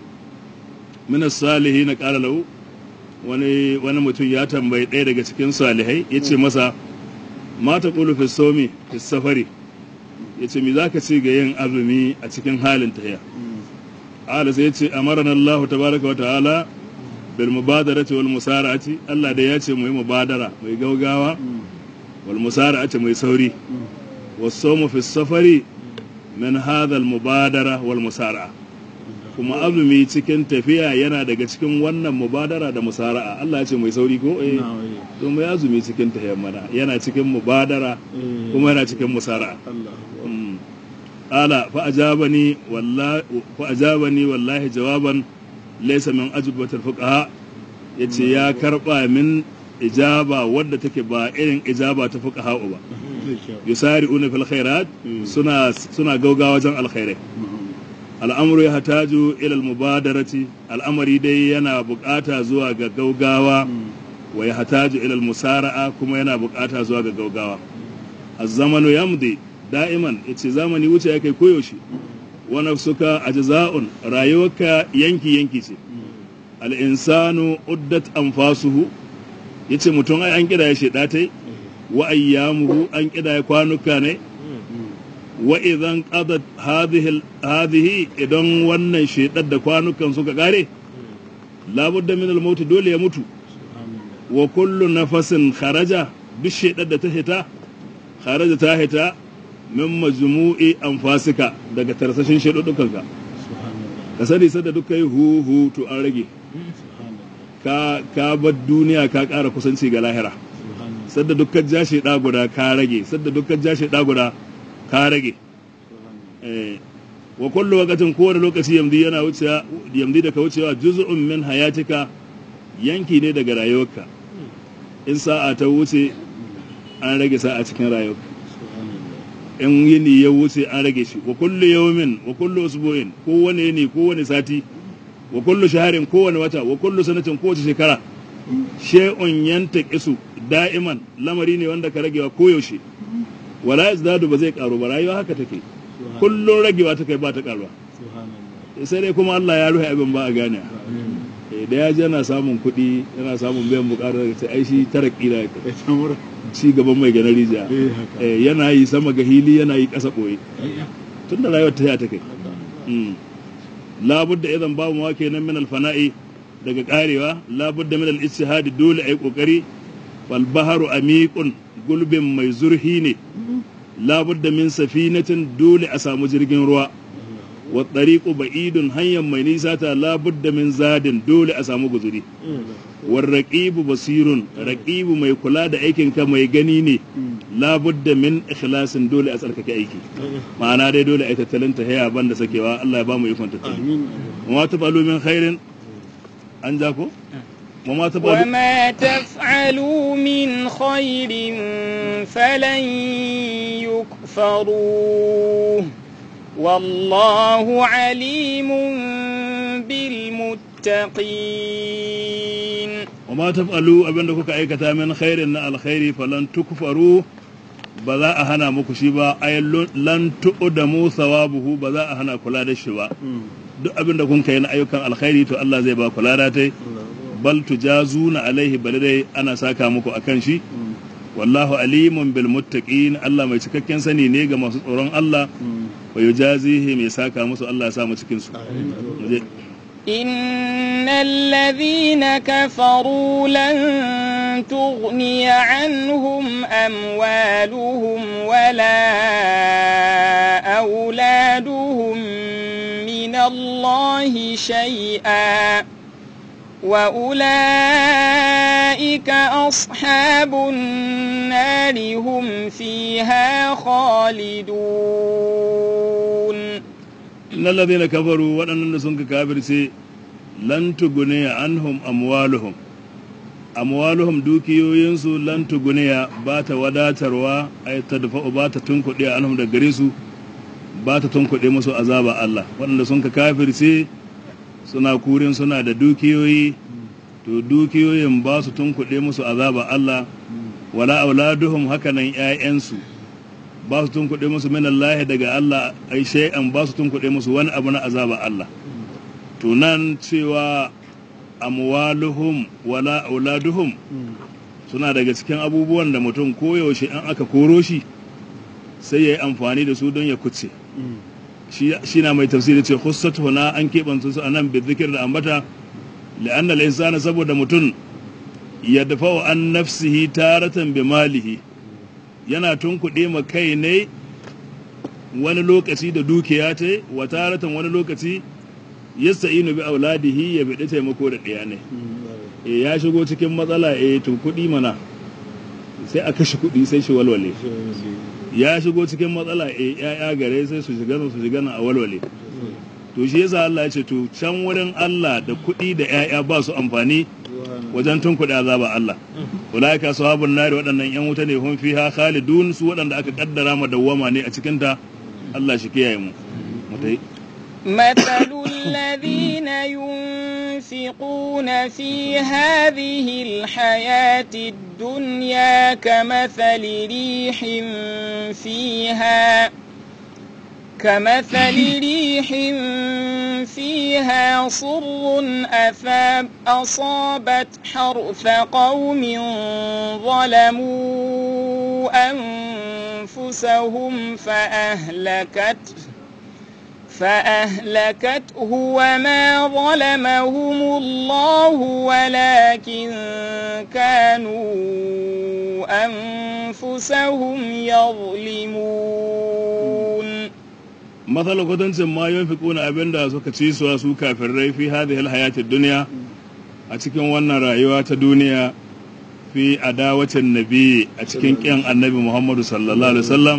min as-salihin qala lahu wani wani mutum ya tambayi ɗaya daga cikin salihai yace masa ma ta qulu fi sawmi fi safari yace me zaka ce ga yin azumi a cikin halin tahiya ala sai yace amarana Allah tabaraka wa ta'ala bil mubadarati wal musara'ati Allah da ya ce mu yi mubadara mai gaugawa wal musara'ati mai sauri was sawmu fi safari min hadha al mubadara wal musara'a kuma azumi cikin tafiya yana daga cikin wannan mubadara da musara'a Allah ya ce mai sauri ko eh to mai azumi cikin tafiya mana yana cikin mubadara kuma yana cikin musara'a ala fa ajabani wallahi fa ajabani wallahi jawaban laysa min ajwabatil fuqaha yace ya karba min ijaba wadda take ba irin ijaba ta fuqaha ba yusari'una fil khairat suna suna gaugawa wajen alkhairai al'amuru ya hataju ilal mubadarati al'amari dai yana bukata zuwa ga gaugawa wa ya hataju ilal musara'a kuma yana bukata zuwa ga gaugawa az-zamanu yamdi da'iman yace zamani wuce ya kai koyaushe wa nafsuka ajza'un rayuwarka yanki yanki ce al-insanu uddat anfasuhu yace mutum ai an kida ya sheda tai wa ayyamuhu an kida ya kwanuka ne wa idan qadat hadhihi hadhihi idan wannan shedar da kwanukan suka kare labudda min al dole ya mutu wa kullu nafasin kharaja duk shedar da ta hita kharaja ta hita min majmu'i anfasika daga tarsashin shedudukanka ka sani sadda duk kai hu hu to an rage ka ka bar duniya ka ƙara kusanci ga lahira sadda dukkan jashi ɗa guda ka rage sadda dukkan jashi ɗa guda ka rage eh wa kullu waqtin kowane lokaci yamdi yana wucewa yamdi da ka wucewa juz'un min hayatika yanki ne daga rayuwarka in sa'a ta wuce an rage sa'a cikin rayuwarka in yini ya wuce an rage shi wa kullu yawmin wa kullu usbu'in kowane yini kowane sati wa kullu shaharin kowane wata wa kullu sanatin kowace shekara shay'un yantaqisu da'iman lamari ne wanda ka ragewa koyaushe wala yazdadu ba zai karu ba rayuwa haka take kullun ragewa ta kai ba ta karuwa sai dai kuma Allah ya ruhe abin ba a gane da ya ji yana samun kuɗi yana samun biyan bukatar da ta aishi tara kila ya ci gaban mai gana rijiya yana yi sama ga hili yana yi ƙasa ɓoye tun da rayuwar ta yi ta kai labudda idan babu mawa kenan min alfana'i daga karewa labudda min al-ijtihadi dole ayi kokari wal baharu amiqun gulbin mai zurhi ne labudda min safinatin dole a samu jirgin ruwa wa tariqu ba'idun hanyar mai nisa ta labudda min zadin dole a samu guzuri war raqibu basirun raqibu mai kula da aikin ka mai gani ne labudda min ikhlasin dole a tsarkake aiki ma'ana dai dole a yi tattalin ta haya banda sakewa Allah ya ba mu ikon tattali wa ta falu min khairin an ja ko وما تفعلوا وما تفعلوا من خير فلن يكفروه والله عليم بالمتقين وما تفعلوا abinda kuka aikata min khairin na alkhairi falan tukfaru ba za a hana muku shi ba ay lan tu'damu thawabuhu ba za a hana kula da shi ba duk abinda kun kai na ayyukan alkhairi to Allah zai ba kula da tai bal tujazuna alaihi bal dai ana saka muku akan shi wallahu alimun bil muttaqin Allah mai cikakken sani ne ga masu tsoron Allah wa yujazihi mai saka musu Allah ya sa mu cikin su إن الذين كفروا لن تغني عنهم أموالهم ولا أولادهم من الله شيئا وأولئك أصحاب النار هم فيها خالدون إن الذين كفروا وأن سنك كافر سي لن تغني عنهم أموالهم أموالهم دوكيوينسو لن تغني بات وداتروا أي تدفع بات تنكدي عنهم دغريسو بات تنكدي مسو عذاب الله وأن سنك كافر سي suna kurin suna da dukiyoyi to dukiyoyin ba su tunkuɗe musu azaba Allah wala auladuhum hakanan ƴaƴansu ba su tunkuɗe musu min Allah daga Allah ai shay'an ba su tunkuɗe musu wani abu na azaba Allah to nan cewa amwaluhum wala auladuhum suna daga cikin abubuwan da mutum koyaushe in aka koro shi sai ya yi amfani da su don ya kuce shi na mai tafsiri ce khussat huna an keɓanta su anan bi zikir da ambata la'anna al-insana saboda mutum ya dafa an nafsihi taratan bi malihi yana tunkuɗe ma kai ne wani lokaci da dukiya ta wa taratan wani lokaci yasta'inu bi auladihi ya bi taimako da ɗaya ne e ya shigo cikin matsala e to kuɗi mana sai a kashe kuɗi sai shi walwale ya shigo cikin matsala e ya'ya gare sai su shiga su shiga a walwale to shi yasa Allah ya ce to can wurin Allah da kuɗi da ya'ya ba su amfani wajen tun kuɗi azaba Allah ulaika sahabun nari waɗannan yan wuta ne hun fiha khalidun su waɗanda aka kaddara ma dawwama ne a cikin ta Allah shi kiyaye mu mutai مثل الذين ينفقون في هذه الحياة الدنيا كمثل ريح فيها كمثل ريح فيها صر أثاب أصابت حرث قوم ظلموا أنفسهم فأهلكته فأهلكته وما ظلمهم الله ولكن كانوا أنفسهم يظلمون matsala kwatancin ma yin fiƙuna abin da suka ci suwa su kafirai fi hadhihi alhayatid duniya a cikin wannan rayuwa ta duniya fi adawacin nabi a cikin ƙyan annabi muhammadu sallallahu alaihi wasallam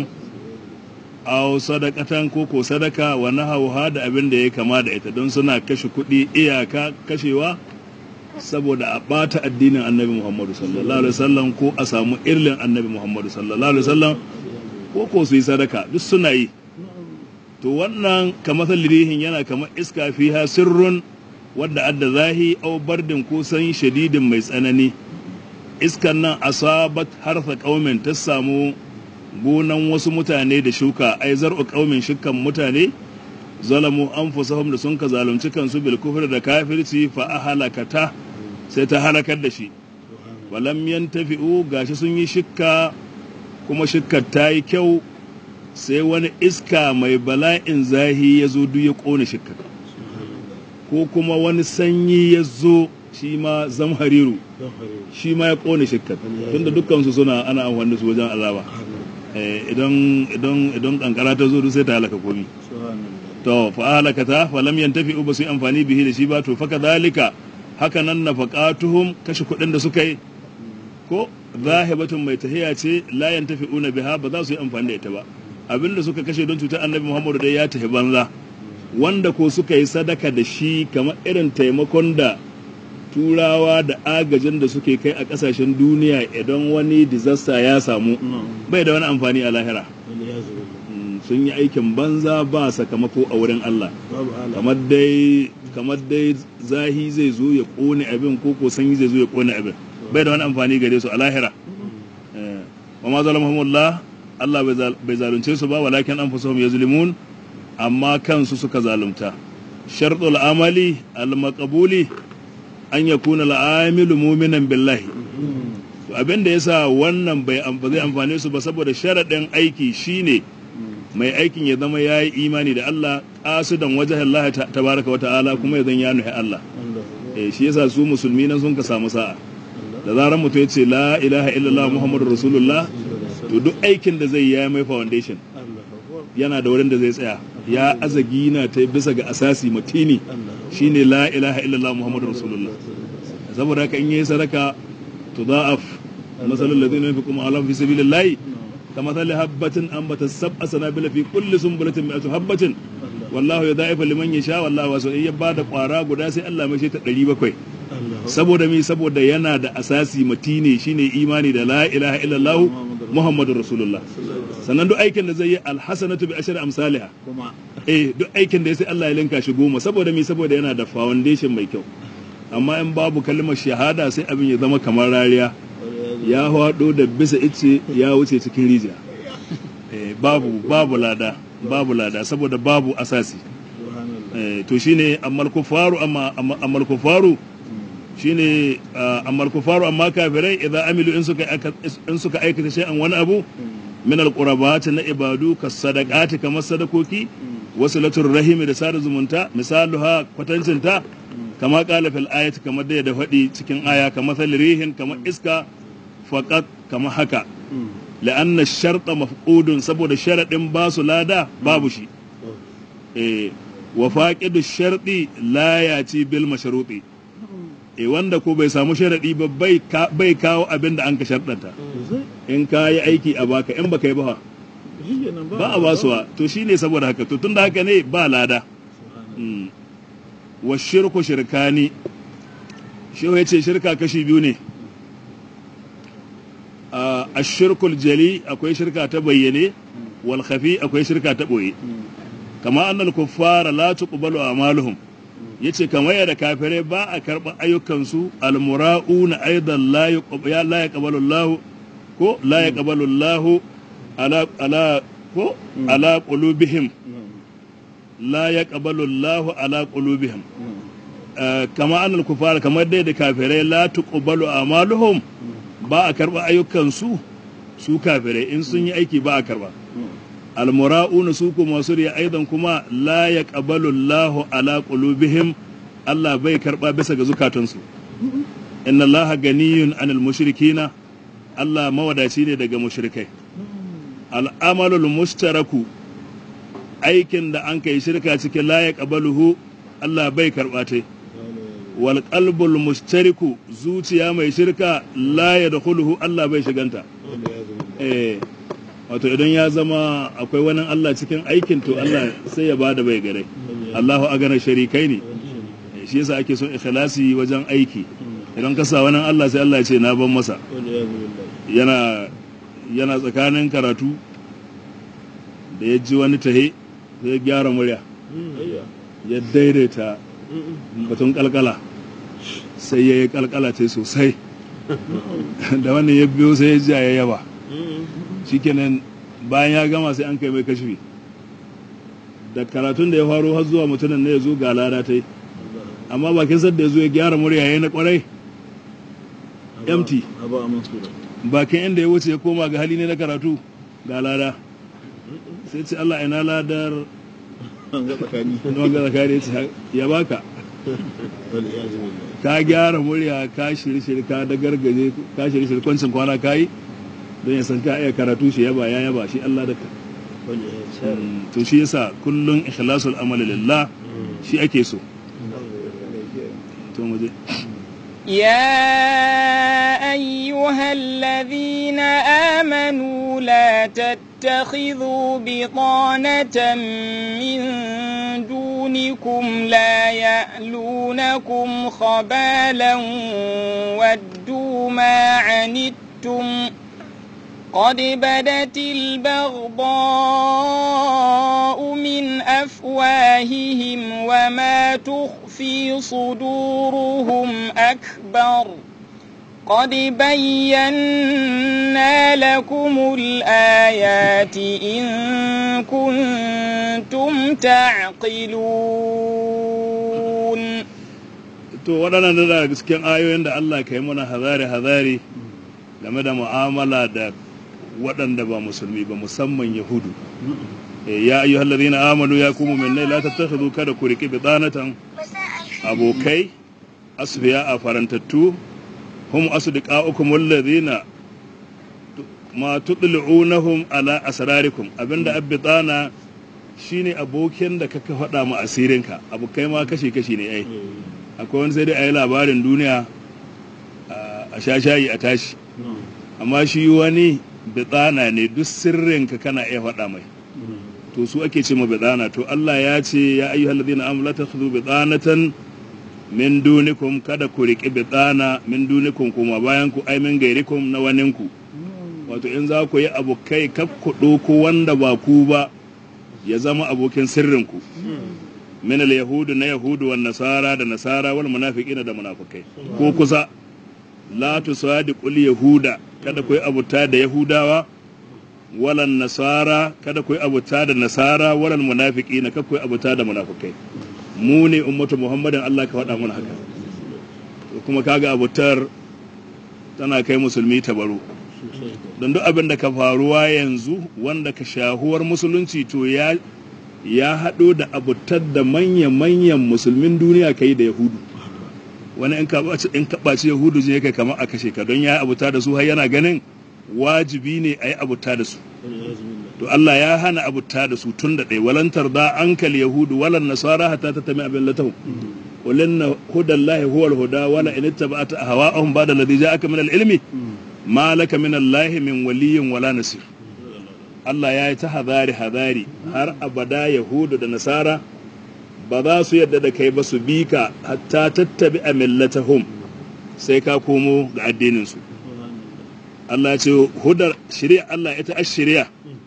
aw sadaqatan ko ko sadaka wa nahawha da abin da ya kama da ita don suna kashe kuɗi iyaka kashewa saboda a ɓata addinin annabi muhammadu sallallahu alaihi wasallam ko a samu irlin annabi muhammadu sallallahu alaihi wasallam ko ko su yi sadaka duk suna yi to wannan kamar lirihin yana kamar iska fiha sirrun wadda adda zahi au bardin ko sanyi shadidin mai tsanani iskan nan asabat harfa kaumin ta samu gonan wasu mutane da shuka ai zar'u kaumin shukan mutane zalamu anfusahum da sun ka zalunci kansu bil kufr da kafirci fa ahalakata sai ta halakar da shi walam yantafi'u gashi sun yi shikka kuma shikkar ta yi kyau sai wani iska mai bala'in zahi ya zo duk ya ƙone shikka ko kuma wani sanyi ya zo shi ma zamhariru shi ma ya ƙone shikka tunda dukkansu suna ana amfani da su wajen azaba idan idan idan kankara ta zo sai ta halaka komi to fa halaka ta fa lam yantafi ba su yi amfani bihi da shi ba to fa kadhalika haka nan nafaqatuhum kashe kuɗin da suka yi ko zahibatun mai tahiya ce la yantafi'una biha ba za su yi amfani da ita ba abinda suka kashe don cutar annabi muhammadu dai ya tafi banza wanda ko suka yi sadaka da shi kamar irin taimakon da turawa da agajin da suke kai a kasashen duniya idan wani disaster ya samu bai da wani amfani a lahira sun yi aikin banza ba sakamako a wurin Allah kamar dai kamar dai zahi zai zo ya kone abin ko ko sanyi zai zo ya kone abin bai da wani amfani gare su a lahira wa ma zalamahumullah Allah bai zalunce su ba walakin an fusuhum yazlimun amma kansu suka zalunta sharɗul amali al-maqbuli an yakuna al-amilu mu'minan billahi to abin da yasa wannan bai zai amfane su ba saboda sharaɗin aiki shine mai aikin ya zama ya yi imani da Allah ƙasudan wajen Allah tabaraka wa ta'ala kuma ya zan ya nuhi Allah eh shi yasa su musulmi nan sun ka samu sa'a da zarar mutum ya ce la ilaha illallah muhammadu rasulullah to duk aikin da zai yi mai foundation yana da wurin da zai tsaya ya azagi na ta bisa ga asasi matini shine la ilaha illallah muhammadu rasulullah saboda haka in yi sadaka to da'af masalul ladina yunfiquna ala fi sabilillahi كمثل حبة أنبت السبع سنابل في كل سنبلة مئة حبة والله يضاعف لمن يشاء والله واسع in ya bada kwara guda sai Allah mai shi ta 700 saboda mi saboda yana da asasi matine shine imani da la ilaha illallah muhammadur rasulullah sannan duk aikin da zai yi alhasanatu bi ashri amsalha eh duk aikin da sai Allah ya linka shi goma saboda mi saboda yana da foundation mai kyau amma in babu kalmar shahada sai abin ya zama kamar rariya ya haɗo da bisa ice ya wuce cikin rijiya babu babu lada babu lada saboda babu asasi to shine ammal kufaru amma ammal kufaru shine ammal kufaru amma kafirai idan amilu in suka in suka aikata shay'an wani abu min alqurabat na ibadu kas sadaqati kamar sadakoki wasilatul rahimi da sada zumunta misaluha kwatancinta kama qala fil ayati kamar da ya faɗi cikin aya kamar rihin kamar iska faƙat kama haka la'anna sharɗa mafƙudun saboda sharaɗin ba su lada babu shi wa faƙidu sharɗi la ya ci bil masharuɗi e wanda ko bai samu sharaɗi ba bai kawo abin da an ka sharɗanta in ka yi aiki a baka in baka yi ba ba a basuwa to shi ne saboda haka to tun da haka ne ba lada wa shirku shirkani shi ya ce shirka kashi biyu ne a shirkul jali akwai shirka ta bayyane wal khafi akwai shirka ta boye kama annal kuffara la tuqbalu amaluhum yace kamar yadda kafirai ba a karɓar ayyukansu almura'una aidan la yaqbalu Allah ko la yaqbalu Allah ala ala ko ala qulubihim la yaqbalu Allah ala qulubihim kama annal kuffara kamar dai da kafirai la tuqbalu amaluhum ba a karɓa ayyukansu su kafirai in sun yi aiki ba a karɓa almura'una su kuma masu riya aidan kuma la ya qabalu Allahu ala qulubihim Allah bai karɓa bisa ga zukatansu inna Allah ganiyun anil mushrikina Allah mawadaci ne daga mushrikai al'amalul mustaraku aikin da an kai shirka cikin la ya qabaluhu Allah bai karɓa ta wal qalbul mustariku zuciya mai shirka la yadkhuluhu Allah bai shiganta eh wato idan ya zama akwai wani Allah cikin aikin to Allah sai ya bada bai gare Allahu agana sharikai ne shi yasa ake son ikhlasi wajen aiki idan ka sa wani Allah sai Allah ya ce na ban masa yana yana tsakanin karatu da ya ji wani tahe sai ya gyara murya ya daidaita batun kalkala sai ya yi kalkala ce sosai da wannan ya biyo sai ya ji ya yaba shikenan bayan ya gama sai an kai mai kashfi da karatun da ya faro har zuwa mutumin ne ya zo ga lada ta yi amma bakin sadda ya zo ya gyara murya ya yi na kwarai empty bakin inda ya wuce ya koma ga hali ne na karatu ga lada sai ce Allah ina ladar wanga tsakani ce ya baka ka gyara murya ka shirye ka da gargaje ka shirye kwancin kwana ka yi don ya san ka iya karatu shi yaba ya yaba shi Allah da ka to shi yasa kullun ikhlasul amali lillah shi ake so to mu je يا أيها الذين آمنوا لا تتخذوا بطانة من دونكم لا يألونكم خبالا ودوا ما عنتم قد بدت البغضاء من أفواههم وما تخفي صدورهم أكبر قد بينا لكم الآيات إن كنتم تعقلون to waɗannan da daga cikin ayoyin da Allah ka yi mana hazari-hazari game da mu'amala da waɗanda ba musulmi ba musamman yahudu ya ayyuhal ladina amanu ya kuma minnai la tattakhidhu kada ku riki bidanatan abokai asfiya a farantattu hum asdiqaukum alladhina ma tudli'unahum ala asrarikum abinda abbitana shine abokin da kaka faɗa mu asirinka abokai ma kashi kashi ne ai akwai wani sai dai ayi labarin duniya a sha shayi a tashi amma shi wani bitsana ne duk sirrinka kana iya faɗa mai to su ake ce ma bitsana to Allah ya ce ya ayyuhal ladina amanu la takhudhu bitsanatan min dunikum kada ku riƙi bitsana min dunikum kuma bayan ku ai min gairikum na waninku wato in za ku yi abokai kaf ku ɗauko wanda ba ku ba ya zama abokin sirrinku min al yahudu na yahudu wan nasara da nasara wal munafiqina da munafikai ko kusa la tusadiqul yahuda kada ku yi abuta da yahudawa walan nasara kada ku yi abuta da nasara walan munafiqina kada ku yi abuta da munafikai mu ne ummatu muhammadin Allah ka faɗa mana haka kuma kaga abutar tana kai musulmi baro don duk abin da ka faruwa yanzu wanda ka shahuwar musulunci to ya ya haɗo da abutar da manya-manyan musulmin duniya kai da yahudu wani in ka ɓaci yahudu je kai kamar a kashe ka don ya abuta da su har yana ganin wajibi ne a yi abuta da su to Allah ya hana abuta da su tun da ɗaya walantar da ankal yahudu walan nasara hatta ta tami abin latau qulin hudallahi huwal huda wala in ittaba'ta ahwa'ahum ba'da alladhi ja'aka min al-ilmi ma laka min Allah min waliyyin wala nasir Allah ya yi ta hadari hadari har abada yahudu da nasara ba za su yadda da kai ba su bi ka hatta tattabi a millatahum sai ka komo ga addininsu Allah ce hudar shari'a Allah ita a shari'a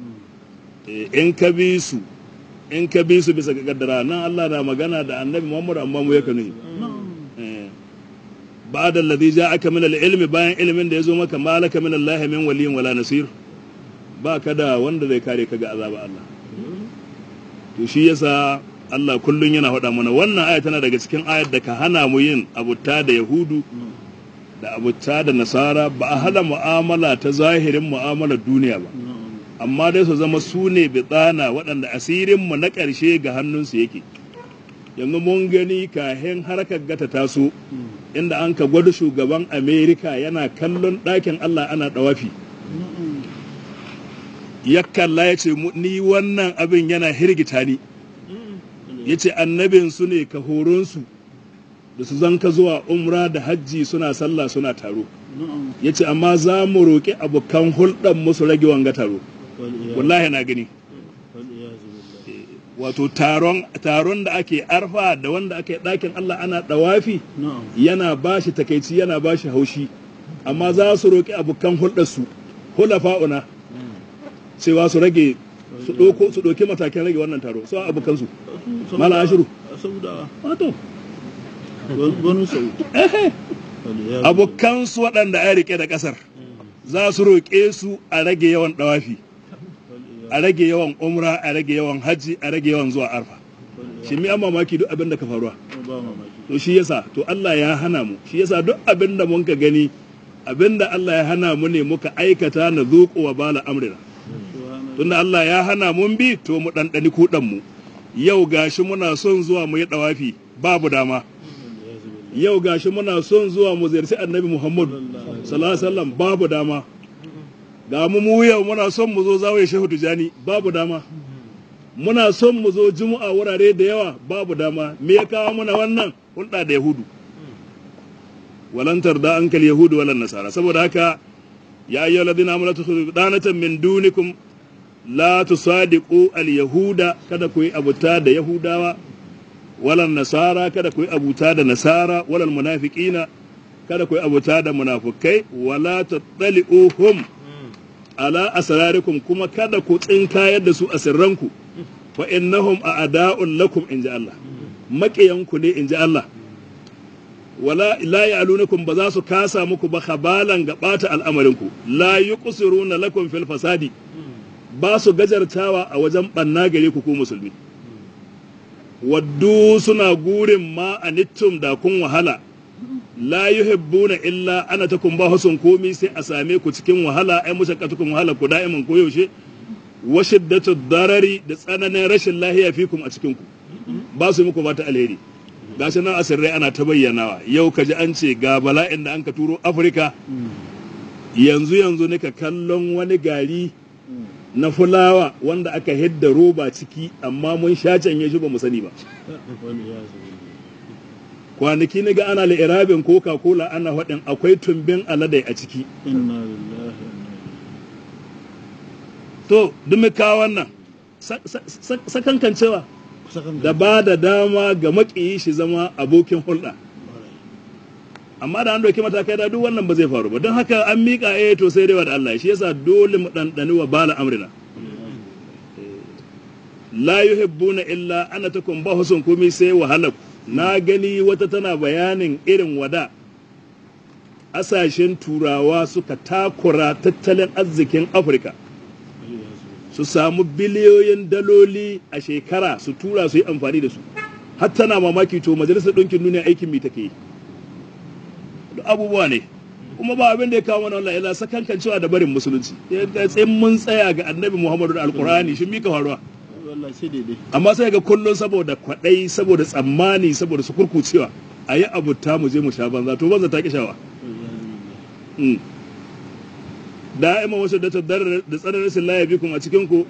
in ka bi su in ka bi su bisa ga kaddara nan Allah na magana da annabi Muhammad amma mu yaka nuni ba'da alladhi ja'aka min al-ilmi bayan ilimin da yazo maka malaka min Allah min waliyin wala nasir ba ka da wanda zai kare ka ga azaba Allah to shi yasa Allah kullum yana faɗa mana wannan aya tana daga cikin ayar da ka hana mu yin abuta da Yahudu da abuta da Nasara ba a hana mu'amala ta zahirin mu'amalar duniya ba amma dai su zama su ne bitsana waɗanda asirin mu na ƙarshe ga hannunsu yake yanzu mun gani kahin harkar gata taso inda an ka gwada shugaban amerika yana kallon ɗakin allah ana ɗawafi ya kalla ya ce ni wannan abin yana hirgita ni ya ce annabinsu ne ka horonsu da su zanka zuwa umra da hajji suna sallah suna taro ya ce amma za mu roƙi abokan hulɗar musu rage wanga taro wallahi na gani wato taron taron da ake arfa da wanda ake ɗakin Allah ana ɗawafi yana ba shi takaici yana ba shi haushi amma za su roƙi abokan hulɗarsu hulafa'una cewa su rage su ɗauko su ɗauki matakin rage wannan taro su abokansu mala ashiru wato abokansu waɗanda ya rike da ƙasar za su roƙe su a rage yawan ɗawafi a rage yawan umra a rage yawan hajji a rage yawan zuwa arfa shi mi an mamaki duk abin da ka faruwa to shi yasa to Allah ya hana mu shi yasa duk abin da mun ka gani abin da Allah ya hana mu ne muka aikata na zuƙo wa bala amrina tunda Allah ya hana mun bi to mu ɗanɗani kuɗan mu yau gashi muna son zuwa mu yi ɗawafi babu dama yau gashi muna son zuwa mu ziyarci annabi Muhammadu sallallahu alaihi wasallam babu dama ga mu mu yau muna son mu zo zawaye shehu tijani babu dama muna son mu zo juma'a wurare da yawa babu dama me ya kawo muna wannan hulɗa da yahudu walantar da ankal yahudu walan nasara saboda haka ya ayyuhal ladina amanu tukhudhu danatan min dunikum la tusadiqu al yahuda kada ku yi abuta da yahudawa walan nasara kada ku yi abuta da nasara walal munafiqina kada ku yi abuta da munafukai wala tattali'uhum ala asrarikum kuma kada ku tsinkayar da su a sirranku fa innahum a'da'un lakum inji Allah maƙiyanku ne inji Allah wala la ya'lunukum ba za su kasa muku ba khabalan ga bata al'amarinku la yuqsiruna lakum fil fasadi ba su gajartawa a wajen banna gare ku ku musulmi waddu suna gurin ma anittum da kun wahala la yuhibbuna illa ana takum ba husun komi sai a same ku cikin wahala ai mushaqqatukum wahala ku da'iman ko yaushe wa shiddatu darari da tsananin rashin lahiya fikum a cikin ku ba su muku mata alheri gashi nan asirrai ana ta bayyanawa yau ka ji an ce ga bala'in da an ka turo afirka yanzu yanzu ne ka kallon wani gari na fulawa wanda aka hidda roba ciki amma mun sha canye shi ba mu sani ba kwanaki na ga ana la'irabin coca cola ana faɗin akwai tumbin aladai a ciki to dumi kawo wannan sakankan cewa da ba da dama ga maƙiyi shi zama abokin hulɗa amma da an doki matakai da duk wannan ba zai faru ba don haka an miƙa eh to sai dai da Allah shi yasa dole mu ɗanɗani wa bala amrina la yuhibbuna illa ana takum ba husun kumi sai wahala na gani wata tana bayanin irin wada asashen turawa suka takura tattalin arzikin afirka su samu biliyoyin daloli a shekara su tura su yi amfani da su har tana mamaki to majalisar ɗinkin duniya aikin mi take yi duk abubuwa ne kuma ba abin da ya kawo mana wannan ila sakankan cewa da barin musulunci tsayin mun tsaya ga annabi muhammadu da alkurani shi mika faruwa amma sai ga kullum saboda kwaɗai saboda tsammani saboda su kurkucewa a yi abuta mu je mu sha banza to banza ta ki shawa da'ima wasu da da tsananin rashin laya bikum a cikin ku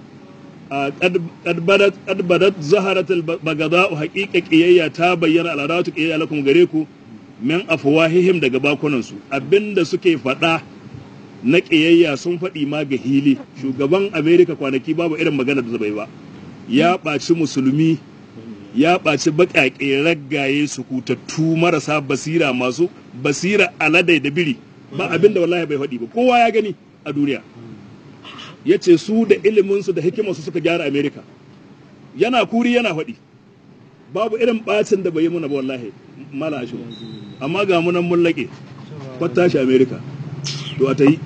qad badat zaharat al bagada'u haqiqa qiyayya ta bayyana al'adatu qiyayya lakum gare ku min afwahihim daga bakunan su abinda suke faɗa na qiyayya sun faɗi ma ga hili shugaban america kwanaki babu irin magana da bai ba ya ɓaci musulmi ya ɓaci baƙaƙe raggaye su kutattu marasa basira masu basira aladai da biri ba abinda wallahi bai faɗi ba kowa ya gani a duniya ya ce su da iliminsu da hikimarsu suka gyara amerika yana kuri yana faɗi babu irin ɓacin da bai yi muna ba wallahi mala shi amma ga munan mun laƙe kwata shi amerika to a ta yi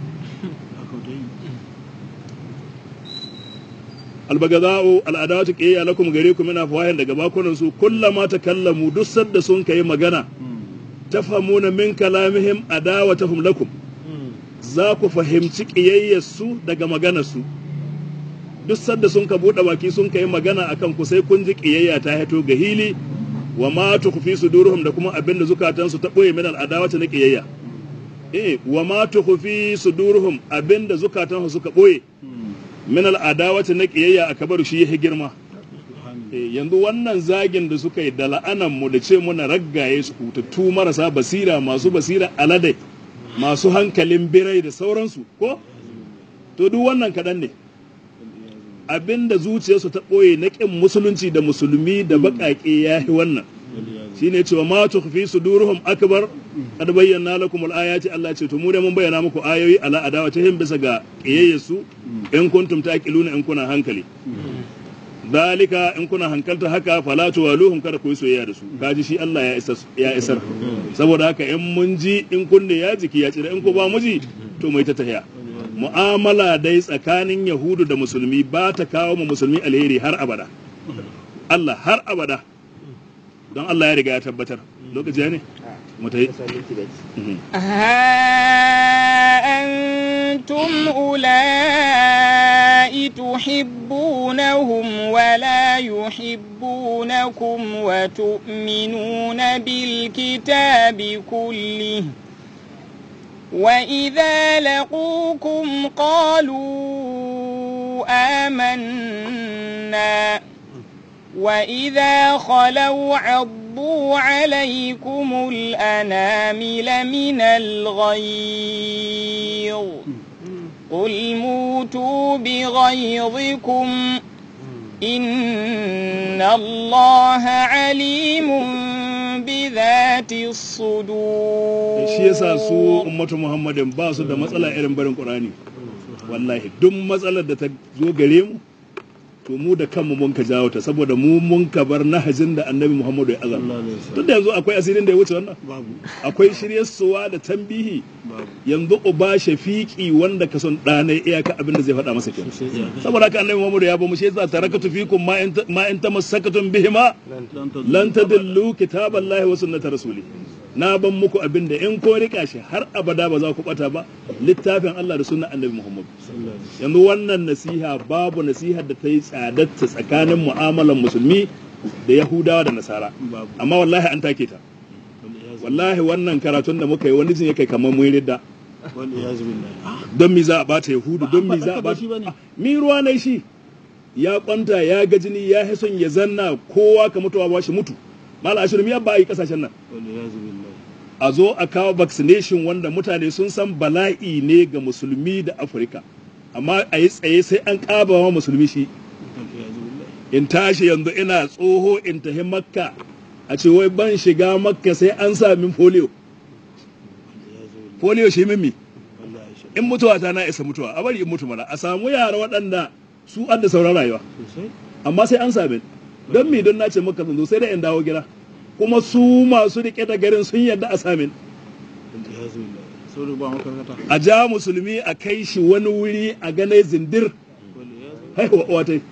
albagada'u al'adatu qiyya lakum gare ku mina fawahin daga bakunan su kullama takallamu duk sadda sun kai magana tafhamuna min kalamihim adawatahum lakum za ku fahimci ƙiyayyarsu daga maganarsu duk sadda sun ka buɗe baki sun ka yi magana akan ku sai kun ji ƙiyayya ta hito ga hili wa ma tukhfi sudurhum da kuma abin da zukatansu ta ɓoye min al'adawata na ƙiyayya eh wa ma tukhfi sudurhum abin da zukatansu suka ɓoye min al'adawata na ƙiyayya a kabaru shi ya girma Eh, yanzu wannan zagin da suka yi da la'anan mu da ce muna raggaye su hutattu marasa basira masu basira alade masu hankalin birai da sauransu ko to duk wannan kaɗan ne abinda zuciyarsu ta ɓoye na ƙin musulunci da musulmi da baƙaƙe ya yi wannan shine cewa ma tukhfi sudurhum akbar kad bayyana lakum al-ayati Allah ce to mu da mun bayyana muku ayoyi ala adawatihim bisa ga ƙiyayyasu in kuntum taqiluna in kuna hankali dalika in kuna hankalta haka fala tuwaluhum kada ku yi soyayya da su kaji shi Allah ya isar ya isar saboda haka in mun ji in kunne ya jiki ya tsira in ko ba mu ji to mai ta tahiya mu'amala dai tsakanin yahudu da musulmi ba ta kawo mu musulmi alheri har abada Allah har abada don Allah ya riga ya tabbatar lokaci ne mu ta yi ها أنتم أولئك تحبونهم ولا يحبونكم وتؤمنون بالكتاب كله وإذا لقوكم قالوا آمنا وإذا خلوا عضوا عليكم الأنامل من الغيظ قل موتوا بغيظكم إن الله عليم بذات الصدور shi yasa su ummatu muhammadin ba su da matsala irin barin qur'ani wallahi duk matsalar da ta zo gare mu to mu da kanmu mun ka jawo ta saboda mu mun ka bar nahajin da annabi muhammadu ya azam duk da yanzu akwai asirin da ya wuce wannan akwai shiryarsuwa da tambihi yanzu uba shafiqi wanda ka son ɗanai iyaka abin da zai faɗa masa kenan saboda haka annabi muhammadu ya ba mu shi yasa tarakatu fikum ma in ma in tamassakatum bihima lan tadillu kitaballahi wa sunnata rasuli na ban muku abin da in ko rika shi har abada ba za ku bata ba littafin Allah da sunnan annabi Muhammad yanzu wannan nasiha babu nasihar da ta yi tsadatta tsakanin mu'amalan musulmi da yahudawa da nasara amma wallahi an take ta wallahi wannan karatun da muka yi wani jin yake kamar mun ridda don mi za a bata yahudu don mi za a bata mi ruwa ne shi ya kwanta ya ga jini ya son ya zanna kowa ka mutuwa ba shi mutu mala ashirin ya ba a yi kasashen nan a zo a kawo vaccination wanda mutane sun san bala'i ne ga musulmi da afirka amma a yi tsaye sai an ƙaba wa musulmi shi in tashi yanzu ina tsoho in tafi makka a ce wai ban shiga makka sai an sa min polio polio shi mimmi in mutuwa ta na isa mutuwa a bari in mutu mana a samu yara waɗanda su an da sauran rayuwa amma sai an sami don mi don nace maka zanzo sai da in dawo gida kuma su masu rike da garin sun yarda a samin a ja musulmi a kai shi wani wuri a gane zindir haihuwa watai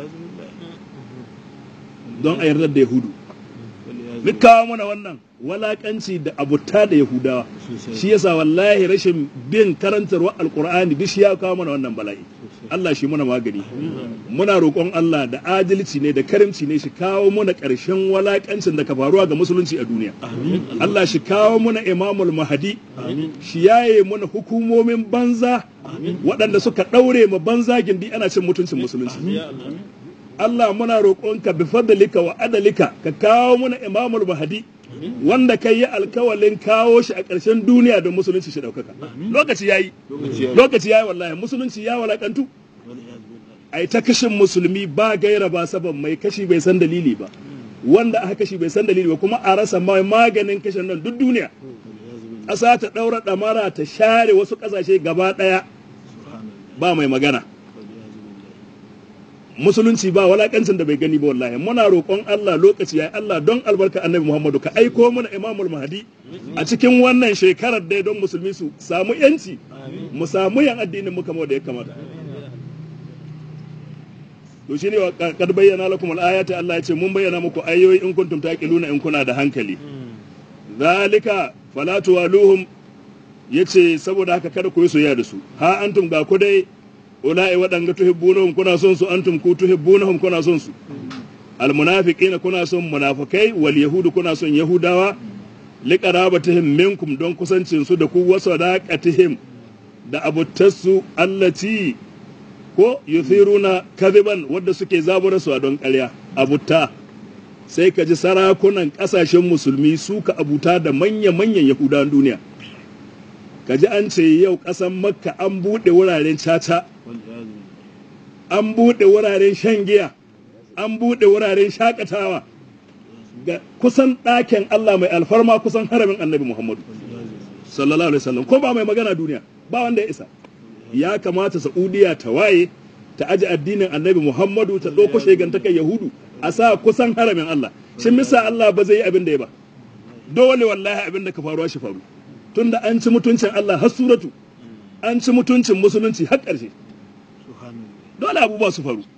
don a yarda da yahudu duk kawo mana wannan walakanci da abuta da yahudawa shi yasa wallahi rashin bin karantarwa alkur'ani duk shi ya kawo mana wannan bala'i Allah shi muna magani muna roƙon Allah da adalci ne da karimci ne shi kawo muna ƙarshen walakancin da ka faruwa ga musulunci a duniya Allah shi kawo muna imamul mahadi shi yaye muna hukumomin banza waɗanda suka ɗaure ma banza gindi ana cin mutuncin musulunci Allah muna roƙonka bi fadlika wa adalika ka kawo muna imamul mahadi wanda kai yi alkawalin kawo shi a ƙarshen duniya don musulunci shi ɗaukaka lokaci yayi lokaci yayi wallahi musulunci ya walakantu ai ta kashin musulmi ba gaira ba saban mai kashi bai san dalili ba wanda aka kashi bai san dalili ba kuma a rasa mai maganin kashin nan duk duniya ƙasa ta ɗaura ɗamara ta share wasu ƙasashe gaba ɗaya ba mai magana musulunci ba walakancin da bai gani ba wallahi muna roƙon Allah lokaci yayi Allah don albarka annabi Muhammadu ka aiko mana imamul mahdi a cikin wannan shekarar dai don musulmi su samu yanci mu samu yan addinin mu kamar da ya kamata to shine wa kad bayyana lakum al-ayati Allah ya ce mun bayyana muku ayoyi in kuntum taqiluna in kuna da hankali zalika fala tuwaluhum yace saboda haka kada ku yi soyayya da su ha antum ga ku dai ula'i waɗanga tuhibbunahum kuna son su antum ku tuhibbunahum kuna son su almunafiqina kuna son munafikai wal yahudu kuna son yahudawa liqarabatihim minkum don kusancin su da ku wasadaqatihim da abuttassu allati ko yuthiruna kadiban wadda suke zabura su a don ƙarya abutta sai ka ji sarakunan ƙasashen musulmi suka abuta da manya-manyan yahudawan duniya ka ji an ce yau ƙasan makka an buɗe wuraren caca an buɗe wuraren shan giya an buɗe wuraren shakatawa ga kusan ɗakin Allah mai alfarma kusan haramin annabi Muhammadu sallallahu alaihi wasallam ko ba mai magana duniya ba wanda ya isa ya kamata Saudiya ta waye ta aji addinin annabi Muhammadu ta ɗauko shegantakan Yahudu a sa kusan haramin Allah shin misa Allah ba zai yi abin da ya ba dole wallahi abin da ka faruwa shi faru tunda an ci mutuncin Allah har suratu an ci mutuncin musulunci har ƙarshe dole abubuwa su faru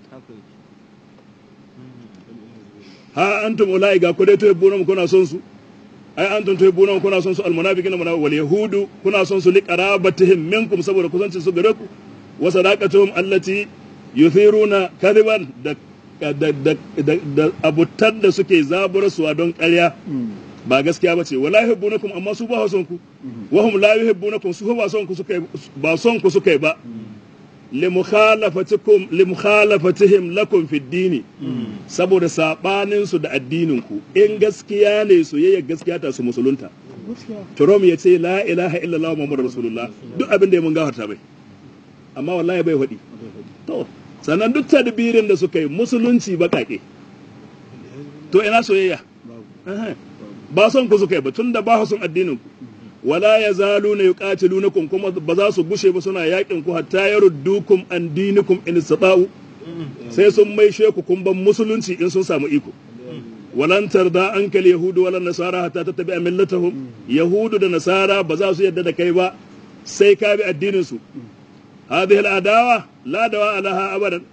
ha antum ulai ga ku dai to yabbuna kuna son su ai antum to yabbuna kuna son su almunafiqina munafiq wal yahudu kuna son su liqarabatihim minkum saboda kusancin su gare ku wa sadaqatuhum allati yuthiruna kadiban da da da da abutar da suke zaburarsuwa don ƙarya ba gaskiya ba ce wala yuhibbunakum amma su ba son ku wa hum la yuhibbunakum su ba son ku suka ba son ku suka ba limukhalafatikum limukhalatihim lakum fi dini saboda sabanin su da addinin ku in gaskiya ne su yayya gaskiya ta su musulunta Trump ya ce la ilaha illallah muhammadur rasulullah duk abin da ya mun gafarta bai amma wallahi bai faɗi to sannan duk tadbirin da suka yi musulunci bakake to ina soyayya ba son ku suka yi ba tunda ba son addinin ku wala ya zalu na yuqatilunakum kuma ba za su gushe ba suna yakin ku hatta yaruddukum an dinikum in istata'u sai sun mai sheku kun ban musulunci in sun samu iko walan tarda ankal yahudu wala nasara hatta tattabi'a millatahum yahudu da nasara ba za su yadda da kai ba sai ka bi addinin su hadhihi al-adawa la dawa alaha abadan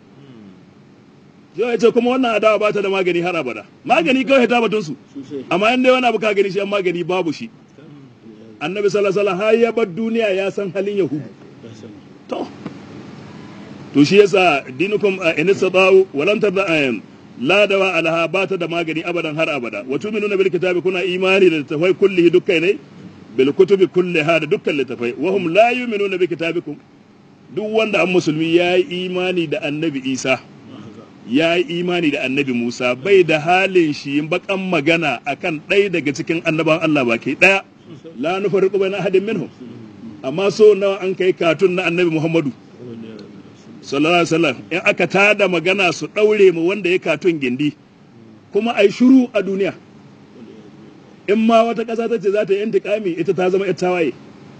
yau ce kuma wannan adawa ba ta da magani har abada magani kawai ta batun su amma in dai wani abu ka gani shi an magani babu shi annabi sallallahu alaihi har ya bar duniya ya san halin yahudu to to shi yasa dinukum in sadau walan tarda ayam la dawa alaha bata da magani abadan har abada wa tu'minuna bil kitabi kuna imani da tafai kullihi dukkai ne bil kutubi kulliha da dukkan littafai wa hum la yu'minuna bi kitabikum duk wanda an musulmi ya yi imani da annabi isa ya yi imani da annabi musa bai da halin shi bakan magana akan ɗaya daga cikin annaban allah baki ɗaya la nufarriqu bayna ahadin minhum amma so nawa an kai katun na annabi Muhammadu sallallahu alaihi wasallam in aka tada magana su daure mu wanda ya katun gindi kuma ai shiru a duniya in ma wata ƙasa ta ce za ta yi intiƙami ita ta zama ita waye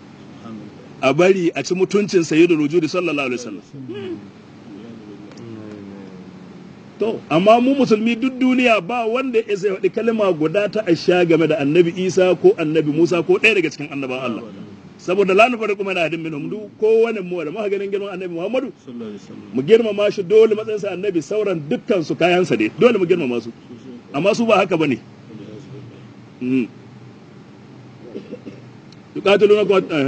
a bari a ci mutuncin sayyidu rujudi sallallahu alaihi wasallam to amma mu musulmi duk duniya ba wanda ya sai faɗi kalma guda ta asha game da annabi isa ko annabi musa ko ɗaya daga cikin annaban allah saboda la nufari kuma na hadin minhum duk kowane mu da muka ganin girman annabi muhammadu mu girmama shi dole matsayinsa annabi sauran dukkan su kayansa ne dole mu girmama su amma su ba haka bane yuqatiluna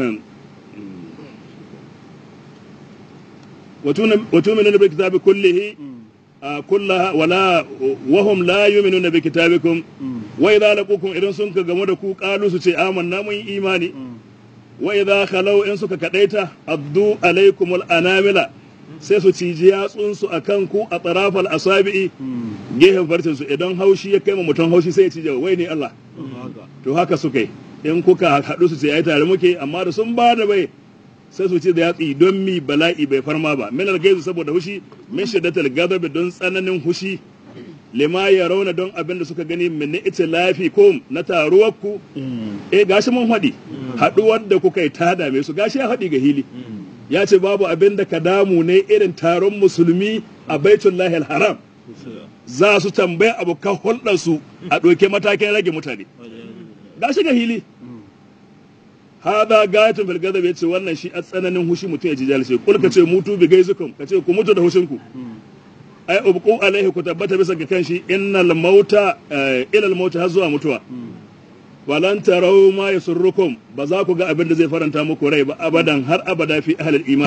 وتؤمنون بالكتاب كله كلها ولا وهم لا يؤمنون بكتابكم واذا لقوكم idan sun ka game da ku qalu su ce amanna mun imani wa idza khalau in suka kadaita addu alaikum anamila sai su ciji yatsun su akan ku a tarafal asabi'i gehen farcin su idan haushi ya kai mutum haushi sai ya cije wai ne Allah to haka suka yi in kuka haɗu su ce ai tare muke amma da sun ba da bai sai su ce da yatsi don mi bala'i bai farma ba min algaizu saboda hushi min shiddatil ghadabi don tsananin hushi lima ya rauna don abin da suka gani min ita lafi ko na taruwar ku eh gashi mun haɗi haɗuwar da kuka yi ta dame su gashi ya haɗi ga hili ya ce babu abin da ka damu ne irin taron musulmi a baitullahi haram za su tambaya abokan hulɗar su a ɗauke matakin rage mutane gashi ga hili hada gayatun fil gadab yace wannan shi a tsananin hushi mutum ya ji jalse kul ka ce mutu bi gaizukum ka ce ku mutu da hushin ku ai ubqu alaihi ku tabbata bisa ga kanshi innal mauta ila al mauta har zuwa mutuwa walan tarau ma yasurrukum ba za ku ga abin da zai faranta muku rai ba abadan har abada fi ahlil imani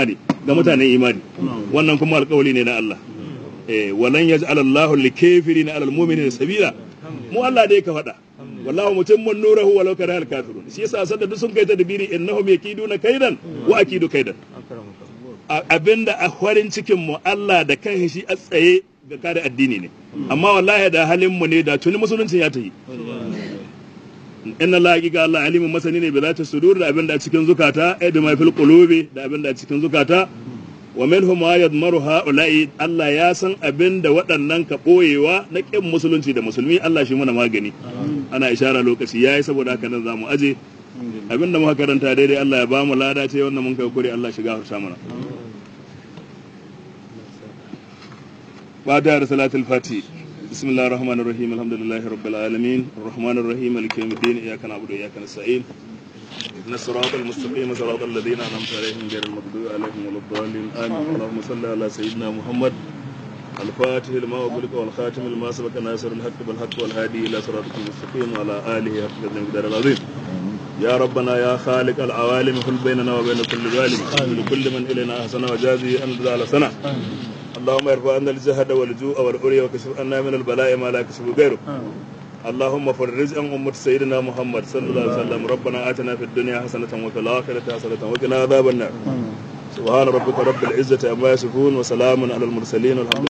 ga mutanen imani wannan kuma alƙawari ne na Allah eh walan yaj'al Allahu likafirina 'alal mu'minina sabila mu Allah dai ka faɗa wallahu mutimmun nurahu walau kariha al-kafirun shi yasa sanda duk sun kai tadbiri innahum yakiduna kaidan wa akidu kaidan abinda a farin cikin mu Allah da kan shi a tsaye ga kare addini ne amma wallahi da halin mu ne da tuni musulunci ya tayi inna Allah hakika Allah alimin masani ne bi zata sudur da abinda a cikin zukata ay bi ma fil qulubi da abinda a cikin zukata wa minhum ma yadmaru haula'i Allah ya san abinda waɗannan ka boyewa na kin musulunci da musulmi Allah shi muna magani ana ishara lokaci yayi saboda haka nan zamu aje abinda muka karanta daidai Allah ya bamu lada ce wannan mun kai kure Allah shiga harsa mana بعد صلاة الفاتح بسم الله الرحمن الرحيم الحمد لله رب العالمين الرحمن الرحيم مالك يوم الدين إياك نعبد وإياك نستعين اهدنا الصراط المستقيم صراط الذين أنعمت عليهم غير المغضوب عليهم ولا الضالين آمين اللهم صل على سيدنا محمد الفاتح لما أغلق والخاتم لما سبق ناصر الحق بالحق والهادي إلى صراطك المستقيم وعلى آله حق قدر العظيم يا ربنا يا خالق العوالم حل بيننا وبين كل ظالم لكل من إلينا أحسن وجازي أن على سنة اللهم ارفع عنا الجهد والجوع والعري وكشف عنا من البلاء ما لا يكشف غيره اللهم فرج عن أمة سيدنا محمد صلى الله عليه وسلم ربنا آتنا في الدنيا حسنة وفي الآخرة حسنة وقنا عذاب النار سبحان ربك رب العزة عما يصفون وسلام على المرسلين والحمد